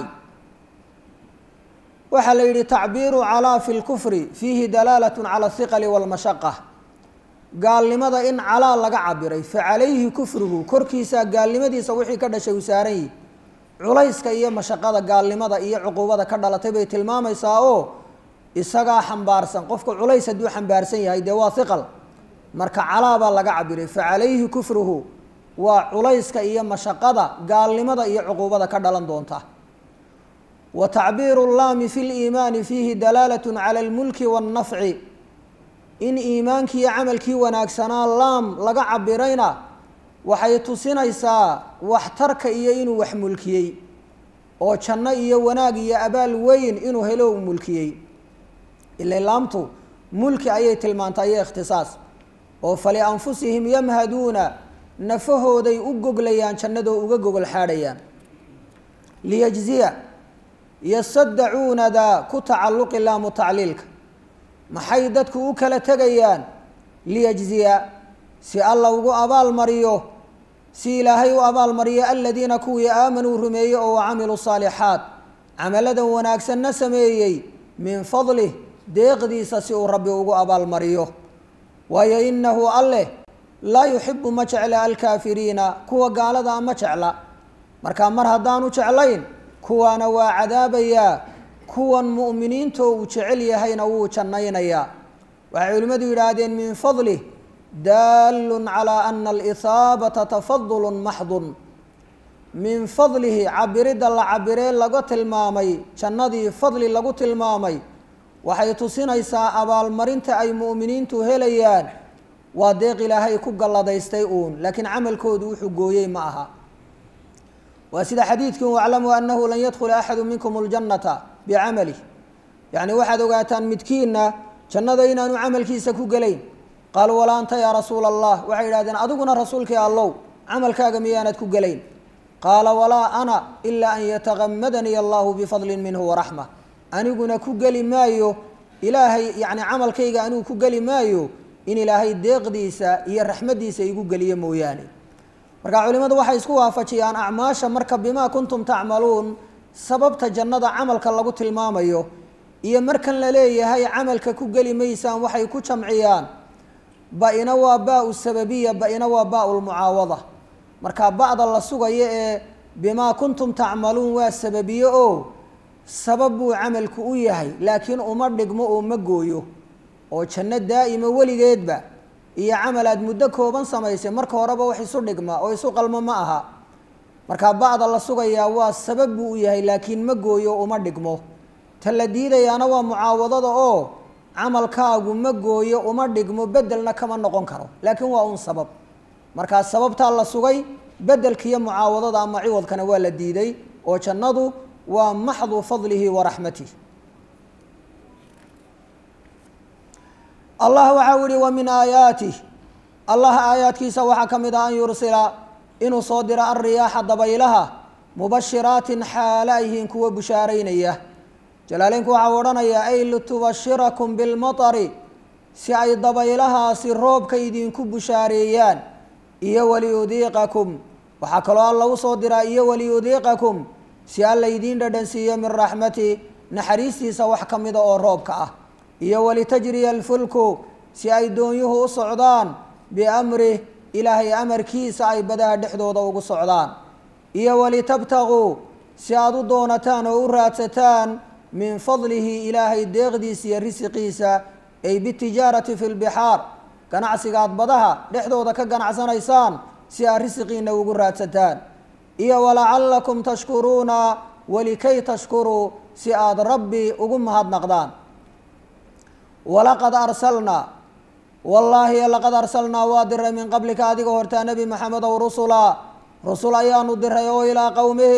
waxaa la yidhi tacbiiru calaa fi lkufri fiihi dalaalat cala ahiqali walmashaqa gaalnimada in calaa laga cabiray fa calayhi kufruhu korkiisa gaalnimadiisa wixii ka dhashay uu saaran yihi culayska iyo mashaqada gaalnimada iyo cuquubada ka dhalatay bay tilmaamaysaa oo isagaa xambaarsan qofka culays hadduu xambaarsan yahay dee waa hiqal marka calaa baa laga cabiray fa calayhi kufruhu waa culayska iyo mashaqada gaalnimada iyo cuquubada ka dhalan doonta wa tacbiiru llaami fi liimaani fiihi dalaalat cala almulki waannafci in iimaankii iyo camalkii wanaagsanaa laam laga cabirayna waxay tusinaysaa waxtarka iyo inuu wax mulkiyey oo janno iyo wanaag iyo abaal weyn inuu helo u mulkiyey ila laamtu mulki ayay tilmaantay iyo ikhtisaas oo falianfusihim yamhaduuna nafahooday u goglayaan jannadoo uga gogol xaadhayaan liyajziya yasadacuunada ku tacalluqi laamu tacliilka maxay dadku u kala tegayaan liyajziya si alla ugu abaalmariyo si ilaahay u abaalmariyo aladiina kuwii aamanuu rumeeyey oo wacamiluu saalixaat camaladan wanaagsanna sameeyey min fadlih deeqdiisa si uu rabbi ugu abaalmariyo waayo inahu alleh laa yuxibu ma jecla alkaafiriina kuwa gaalada ma jecla marka mar haddaanu jeclayn kuwaana waa cadaabayaa kuwan mu'miniintoo uu jecel yahayna wuu jannaynayaa waxay culimmadu yidhaahdeen min fadlih daalun calaa ana alihaabata tafadulun maxdun min fadlihi cabiridda la cabiree laga tilmaamay jannadii fadli lagu tilmaamay waxay tusinaysaa abaalmarinta ay mu'miniintu helayaan waa deeq ilaahay ku galladaystay uun laakiin camalkoodu wuxuu gooyey ma aha waa sida xadiidkii waclamuu annahu lan yadkhula axadu minkum اljannata bicamalih yacni waxaad ogaataan midkiinna jannada inaanu camalkiisa ku gelayn qaaluu walaa anta yaa rasuula allah waxay yidhahdeen adiguna rasuulkii allow camalkaaga miyaanad ku gelayn qaala walaa ana ilaa an yatagamadanii allahu bifadlin minhu waraxma aniguna ku geli maayo ilaahay yacni camalkayga anigu ku geli maayo in ilaahay deeqdiisa iyo raxmaddiisa igu geliyo mooyaane marka culimadu waxay isku waafajiyaan acmaasha marka bimaa kuntum tacmaluun sababta jannada camalka lagu tilmaamayo iyo markan la leeyahay camalka ku geli maysaan waxay ku jamciyaan ba-ina waa baa-u sababiya ba-ina waa baa-u lmucaawada marka ba-da la sugayo ee bimaa kuntum tacmaluun waa sababiye oo sabab buu camalku u yahay laakiin uma dhigmo oo ma gooyo oo janno daa'ima weligeedba iyo camal aad muddo kooban samaysay marka horeba wax isu dhigma oo isu qalmo ma aha marka ba'da la sugayaa waa sabab buu u yahay laakiin ma gooyo uma dhigmo ta la diidayaana waa mucaawadada oo camalkaagu ma gooyo uma dhigmo bedelna kama noqon karo laakiin waa un sabab markaa sababtaa la sugay bedelkiiyo mucaawadada ama ciwadkana waa la diiday oo jannadu waa maxdu fadlihi wa raxmatih allah waxau yihi wa min aayaatih allah aayaadkiisa waxaa ka mid ah an yursila inuu soo diro alriyaaxa dabaylaha mubashiraatin xaala ayhiin kuwa bushaaraynaya jalaaleynku waxau odhanayaa ay litubashirakum bilmatari si ay dabaylahaasi roobka idinku bushaareeyaan iyo waliyudiiqakum waxaa kaloo alla u soo diraa iyo waliyudiiqakum si alla idiin dhadhansiiyo min raxmati naxariistiisa wax ka mida oo roobka ah iyo walitajriya alfulku si ay doonyuhu u socdaan biamrih ilaahay amarkiisa ay badaha dhexdooda ugu socdaan iyo walitabtaguu si aad u doonataan oo u raadsataan min fadlihi ilaahay deeqdiisa iyo risiqiisa ay bitijaarati fi lbixaar ganacsiga aad badaha dhexdooda ka ganacsanaysaan si aad risiqiina ugu raadsataan iyo walacalakum tashkuruuna walikay tashkuruu si aad rabbi ugu mahadnaqdaan walaqad arsalnaa wallaahi laqad arsalnaa waa diray min qablika adiga hortaa nebi maxamed ow rusula rusul ayaanu diray oo ilaa qowmihim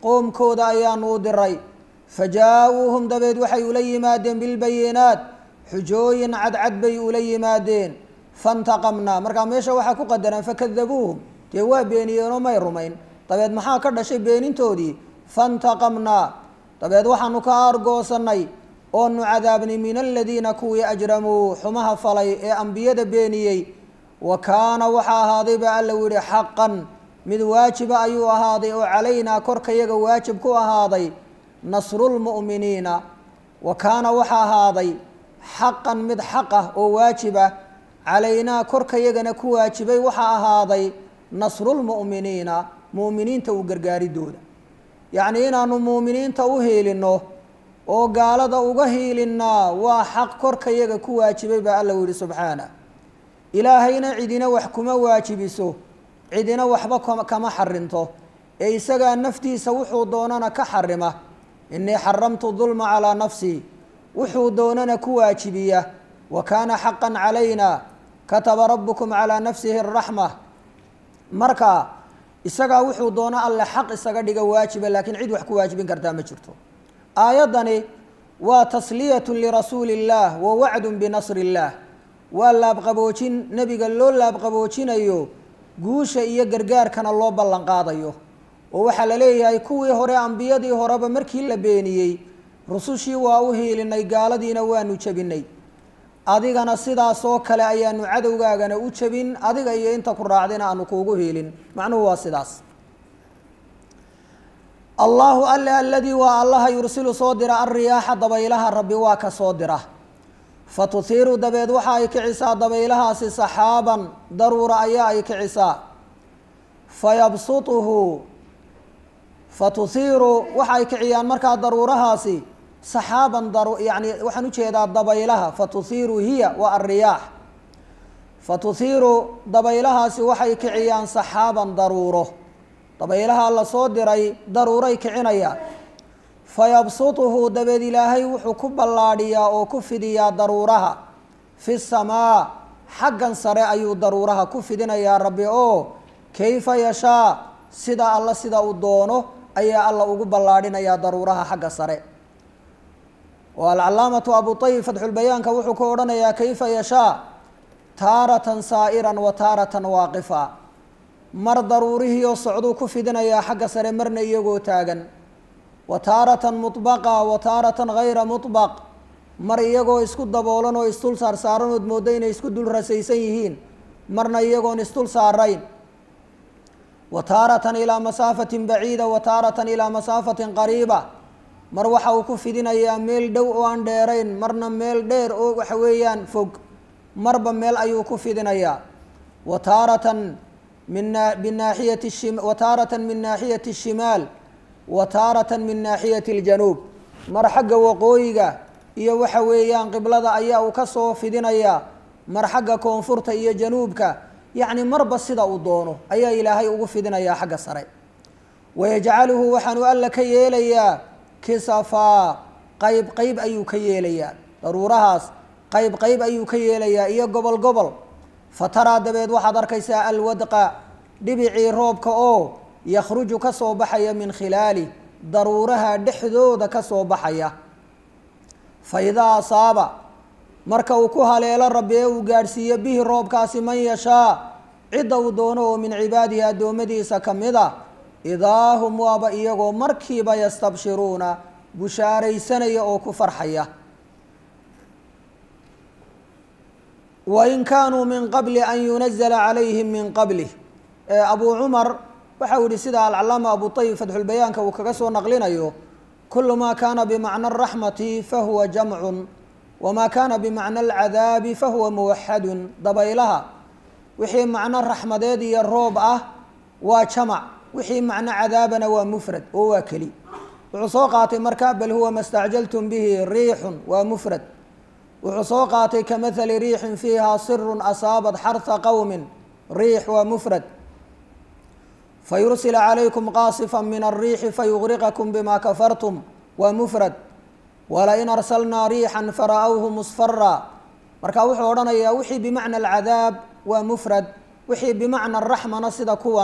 qoomkooda ayaanu u diray fajaa-uuhum dabeed waxay ula yimaadeen bilbayinaat xujooyin cadcad bay ula yimaadeen fantaqamnaa markaa meesha waxaa ku qadaraan fakadabuuhum dee waa beeniyeenoo may rumayn dabeed maxaa ka dhashay beenintoodii fantaqamnaa dabeed waxaanu ka aargoosanay oonu cadaabnay min aladiina kuwii ajramuu xumaha falay ee ambiyada beeniyey wa kaana waxaa ahaaday baa alla yihi xaqan mid waajiba ayuu ahaaday oo calaynaa korkayaga waajib ku ahaaday nasrulmu'miniina wa kaana waxaa ahaaday xaqan mid xaq ah oo waajiba calaynaa korkayagana ku waajibay waxaa ahaaday nasrulmu'miniina mu'miniinta u gargaaridooda yacnii inaanu mu'miniinta u hiilinno oo gaalada uga hiilinnaa waa xaq korkayaga ku waajibay baa alla yihi subxaana ilaahayna cidina wax kuma waajibiso cidina waxba kama xarinto ee isagaa naftiisa wuxuu doonana ka xarima inii xaramtu dulma calaa nafsii wuxuu doonana ku waajibiya wa kaana xaqan calayna kataba rabukum calaa nafsihi araxma marka isagaa wuxuu doono alle xaq isaga dhiga waajiba laakiin cid wax ku waajibin kartaa ma jirto aayaddani waa tasliyatu lirasuuli illaah wa wacdun binasri illaah waa laabqaboojin nebiga loo laabqaboojinayo guusha iyo gargaarkana loo ballan qaadayo oo waxaa la leeyahay kuwii hore ambiyadii horeba markii la beeniyey rusushii waa u hiilinay gaaladiina waanu jebinay adigana sidaasoo kale ayaanu cadowgaagana u jebin adiga iyo inta ku raacdina aanu kuugu hiilin macnuhu waa sidaas allahu alle aladii waa allaha yursilu soo dira alriyaaxa dabaylaha rabbi waa ka soo dira fa tuhiiru dabeed waxa ay kicisaa dabaylahaasi saxaaban daruura ayaa ay kicisaa fa yabsutuhu fa tuhiiru waxa ay kiciyaan markaa daruurahaasi saxaaban daru yani waxaan ujeedaa dabaylaha fa tuhiiru hiya waa alriyaax fa tuhiiru dabaylahaasi waxay kiciyaan saxaaban daruuro dabaylaha la soo diray daruuray kicinayaan fa yabsutuhu dabeed ilaahay wuxuu ku ballaadhiyaa oo ku fidiyaa daruuraha fi samaa xaggan sare ayuu daruuraha ku fidinayaa rabbi oo kayfa yashaa sida alla sida uu doono ayaa alla ugu ballaadhinayaa daruuraha xagga sare oo alcalaamatu abu ayib fatxulbayaanka wuxuu ku odhanayaa kayfa yashaa taaratan saa'iran wa taaratan waaqifa mar daruurihiioo socduu ku fidinayaa xagga sare marna iyagoo taagan wa taaratan mutbaqa wa taaratan hayra mutbaq mar iyagoo isku daboolan oo isdul saar saaran ood mooddo inay isku dul rasaysan yihiin marna iyagoon isdul saarayn wa taaratan ilaa masaafatin baciida wa taaratan ilaa masaafatin qariiba mar waxa uu ku fidinayaa meel dhow oo aan dheerayn marna meel dheer oo waxa weeyaan fog marba meel ayuu ku fidinayaa wa taaratan min binaaxiyati shim wa taaratan min naaxiyati الshimaal wa taaratan min naaxiyati اljanuub mar xagga waqooyiga iyo waxa weeyaan qiblada ayaa uu ka soo fidinayaa mar xagga koonfurta iyo januubka yacni marba sida uu doono ayaa ilaahay ugu fidinayaa xagga sare wayajcaluhu waxaanu alla ka yeelayaa kisafaa qayb qayb ayuu ka yeelayaa daruurahaas qayb qayb ayuu ka yeelayaa iyo gobol gobol fataraa dabeed waxaad arkaysaa alwadqa dhibicii roobka oo yakhruju ka soo baxaya min khilaali daruuraha dhexdooda ka soo baxaya fa idaa asaaba marka uu ku haleelo rabbi ee uu gaadhsiiyo bihi roobkaasi man yashaa cidda uu doono oo min cibaadihi addoommadiisa ka mid a idaa hum waaba iyagoo markiiba yastabshiruuna bushaaraysanaya oo ku farxaya wain kaanuu min qabli an yunazla calayhim min qablih abuu cumar waxau yihi sida alcalaama abu ayib fatxulbayaanka uu kaga soo naqlinayo kulu ma kana bimacna araxmati fahuwa jamcun wama kana bimacna alcadaabi fahuwa muwaxadun dabaylaha wixii macno raxmadeed iyo roob ah waa jamac wixii macno cadaabana waa mufrad oo waa keli wuxuu soo qaatay marka bal huwa ma stacjaltum bihi riixun waa mufrad wuxuu soo qaatay kamahali riixin fiiha sirun asaabat xarha qowmin riix waa mufrad fayursila calaykum qaasifa min alriixi fayugriqakum bima kafartum waa mufrad walain arsalnaa riixan fara'awhu musfara marka wuxuu odhanayaa wixii bimacna alcadaab waa mufrad wixii bimacna araxmana sida kuwan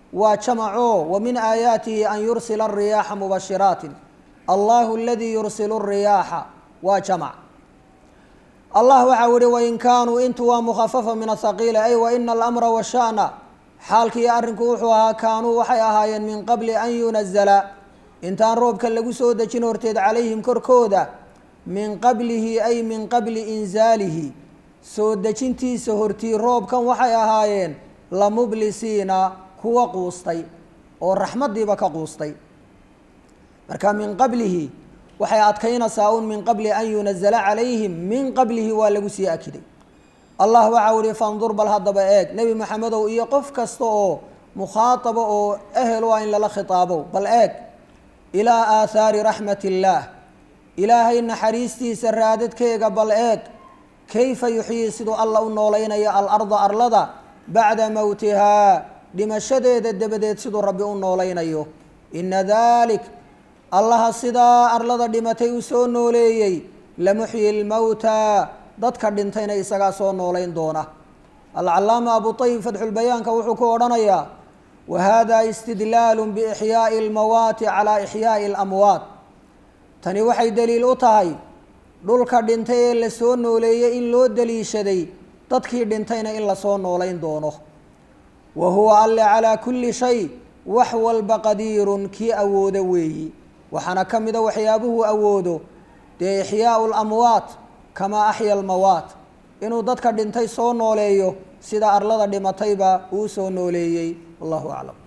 waa jamaco wa min aayaatihi an yursila الriyaaxa mubashiraatin allahu aladii yursilu الriyaaxa waa jamac allah waxau yihi wain kaanuu intu waa mukhafafa min ahaqiila ay waina alamra washa'na xaalkiiyo arrinku wuxuu ahaa kaanuu waxay ahaayeen min qabli an yunazala intaan roobka lagu soo dejin horteed calayhim korkooda min qablihi ay min qabli inzaalihi soo dejintiisa hortii roobkan waxay ahaayeen lamublisiina kuwa quustay oo raxmaddiiba ka quustay marka min qablihi waxay adkaynaysaa un min qabli an yunazala calayhim min qablihi waa lagu sii akiday allah waxau ihi fandur bal haddaba eeg nebi maxamedow iyo qof kasta oo mukhaatabo oo ehel u ah in lala khitaabo bal eeg ilaa aathaari raxmat illaah ilaahay naxariistiisa raadadkeega bal eeg kayfa yuxyii siduu alla u noolaynayo alarda arlada bacda mowtihaa dhimashadeeda dabadeed siduu rabbi u noolaynayo ina dalik allaha sidaa arlada dhimatay u soo nooleeyey lamuxyi lmowtaa dadka dhintayna isagaa soo noolayn doona alcalaama abu ayib fatxulbayaanka wuxuu ku odhanayaa wa hada istidlaalu biixyaa'i almawaati calaa ixyaa'i alamwaat tani waxay daliil u tahay dhulka dhintay ee la soo nooleeyey in loo daliishaday dadkii dhintayna in lasoo noolayn doono wa huwa alle calaa kulli shay wax walba qadiirun kii awoodo weeyi waxaana ka mida waxyaabuhu awoodo dee ixyaau lamwaat kamaa axya almawaat inuu dadka dhintay soo nooleeyo sida arlada dhimatayba uu soo nooleeyey wallahu aclam